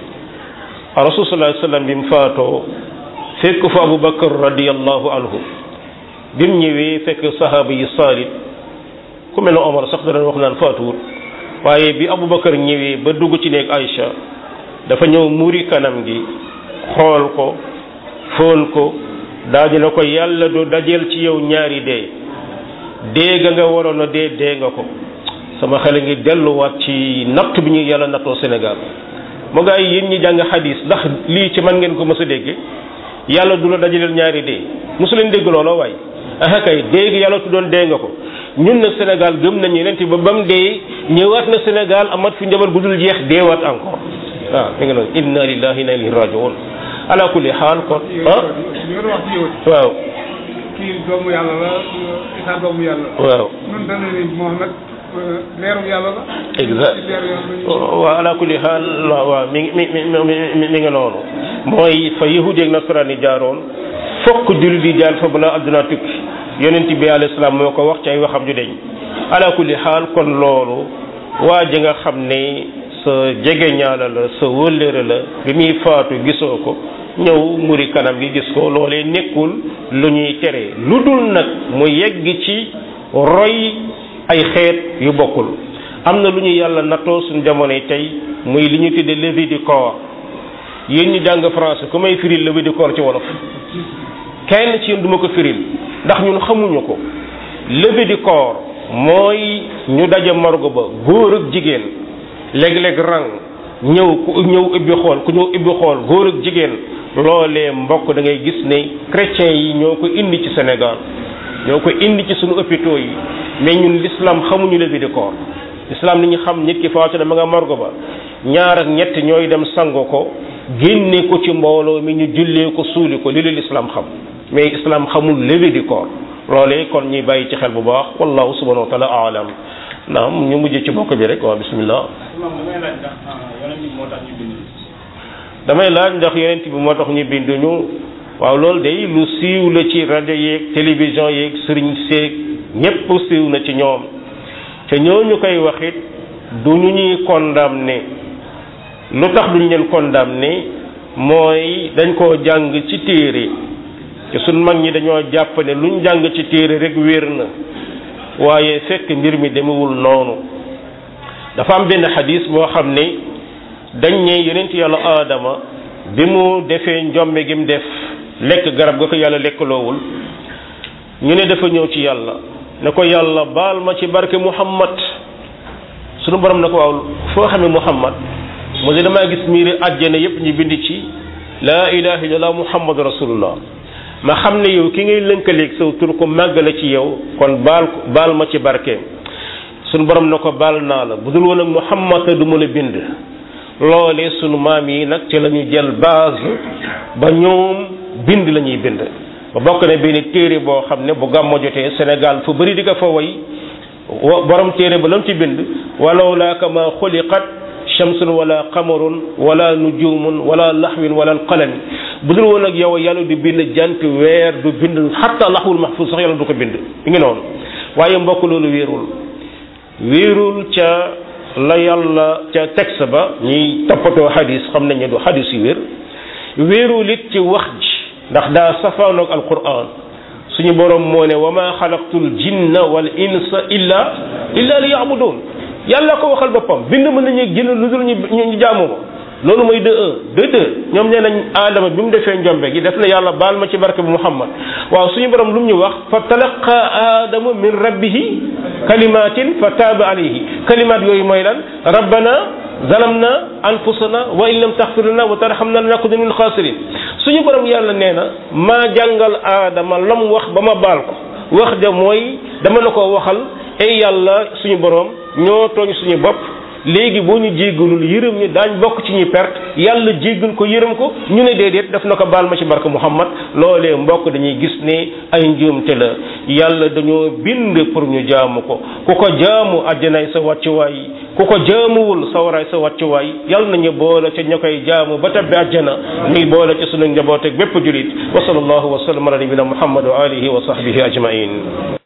rasul sallallahu alayhi wasallam bi mu faatoo fekk fa abu bakar radiallahu anhu bi mu ñëwee fekk sahaaba yi saalit ku mel ne omar sax da doon wax naan faatuwut waaye bi abu bakar ñëwee ba dugg ci néeg Aïcha dafa ñëw muuri kanam gi xool ko foon ko daal dina ko yàlla du dajeel ci yow ñaari dee dee ga nga waroon a dee dee nga ko sama xel ngi delluwaat ci natt bi ñu yàlla nattoo Sénégal mu nga ay yéen ñi jàng xadis ndax lii ci man ngeen ko mës a dégg yàlla du la dajaleel ñaari dee mosu leen dégg looloo waay ah kay dee gi yàlla tuddoon dee nga ko ñun nag Sénégal gëm nañu leen ba ba mu dee ñëwaat na Sénégal amat fi njabar gu dul jeex deewaat encore waaw mi ngi noonu inna lillahi inna ilayhi rajiun ala kulli xaal kon ah waaw kii doomu yàlla la Isa doomu yàlla la waaw ñun dana ni Muhammad leeru yàlla la exact leeru yàlla la waaw ala kulli xaal waaw mi ngi mi mi mi mi ngi noonu mooy fa yahudi ak nasaraan yi jaaroon fokk jullit di jaar fa balaa adduna tukki yonent bi alayhi salaam moo ko wax ci ay waxam ju deñ ala kulli xaal kon loolu waa ji nga xam ne sa jege ñaala la sa wëllëre la bi muy faatu gisoo ko ñëw muri kanam gi gis ko loolee nekkul lu ñuy tere lu dul nag mu yegg ci roy ay xeet yu bokkul am na lu ñu yàlla nattoo suñu jamonoy tey muy li ñu tuddee levée du corps yéen ñu jàng français ku may firil levée du corps ci wolof kenn ci yéen duma ko firil ndax ñun xamuñu ko levée du corps mooy ñu daje morgue ba góor ak jigéen léeg-léeg rang ñëw ku ñëw ubbi xool ku ñëw ubbi xool góor ak jigéen loolee mbokk da ngay gis ne chrétiens yi ñoo ko indi ci Sénégal ñoo ko indi ci suñu hôpitaux yi mais ñun l'islam xamuñu levée du corps islam li ñu xam nit ki faatu na ma nga morgo ba ñaar ak ñett ñooy dem sango ko génne ko ci mbooloo mi ñu jullee ko suuli ko li leen islam xam mais islam xamul levée du corps loolee kon ñuy bàyyi ci xel bu baax wallahu subhanahu wa taala alam naam ñu mujj ci bokk bi rek waaw bismillah damay laaj ndax yonent bi moo tax ñu binduñu waaw loolu day lu siiw la ci rajo yeeg télévision yeeg sëriñ seeg ñépp siiw na ci ñoom te ñooñu koy waxit du ñu ñuy condamné lu tax duñ leen condamné mooy dañ koo jàng ci téere te suñ mag ñi dañoo jàpp ne luñ jàng ci téere rek wér na waaye fekk mbir mi demewul noonu dafa am benn xadis boo xam ne dañ ne yonent yàlla aadama bi mu defee njombe gi mu def lekk garab ga ko yàlla lekkaloowul ñu ne dafa ñëw ci yàlla ne ko yàlla baal ma ci barke muhammad sunu borom ne ko waaw foo xamee muhammad mu ne damaa gis miiri àjjana yépp ñu bind ci laa ilaha illallah muhammad rasulullah ma xam ne yow ki ngay lënkaleeg saw tur ko màggale ci yow kon baal baal ma ci barkeem sunu borom ne ko baal naa la bu dul woon ak muhammad du ma la bind loolee sunu maam yi nag ci la ñu jël base ba ñoom bind la ñuy bind ba bokk na benn téere boo xam ne bu gàmmo jotee Sénégal fu bëri di ko fa way borom téere ba lam ci bind walaw laa kama xuliqat shamsun wala qamarun wala nujumun wala laxwin wala alqalami bu dul woon ak yow yàlla du bind jant weer du bind xatta laxwul mahfuz sax yàlla du ko bind mi ngi noonu waaye mbokk loolu wéerul wéerul ca la yàlla ca texte ba ñiy toppatoo xadis xam nañ ne du xadis yu wér wéerul it ci wax ji ndax daa safaanoog alquran suñu borom moo ne wa ma xalaqtul jinna wal insa illa illa li yabudun yàlla ko waxal boppam bind mën nañu jinn lu dul ñu ñu jaamu ma loolu mooy de un de deux ñoom nee nañ aadama bi mu defee njombe gi def na yàlla baal ma ci barke bu muhammad waaw suñu borom lu mu ñu wax fa talaqa aadama min rabbihi kalimatin fa taaba alayhi kalimat yooyu mooy lan rabbana zalamna anfusana wa in lam taxfir lana wa tarhamna lanakunanna min xaasirin suñu borom yàlla nee na maa jàngal aadama la mu wax ba ma baal ko wax ja mooy dama la ko waxal ay yàlla suñu borom ñoo tooñ suñu bopp léegi boo ñu jéggalul yërëm ñu daañ bokk ci ñuy perte yàlla jéggal ko yërëm ko ñu ne déedéet daf na ko baal ma ci barke Muhammad loolee mbokk dañuy gis ne ay njuumte la yàlla dañoo bind pour ñu jaamu ko ku ko jaamu àjjanaay sa wàccuwaay ku ko jaamuwul sawaraay sa wàccuwaay yàlla nañu boole ca ña koy jaamu ba tabbi àjjana muy boole ci sunu njaboot ak bépp julit wa sallallahu wa sallam ala nabina Muhammad wa alihi wa sahbihi ajmain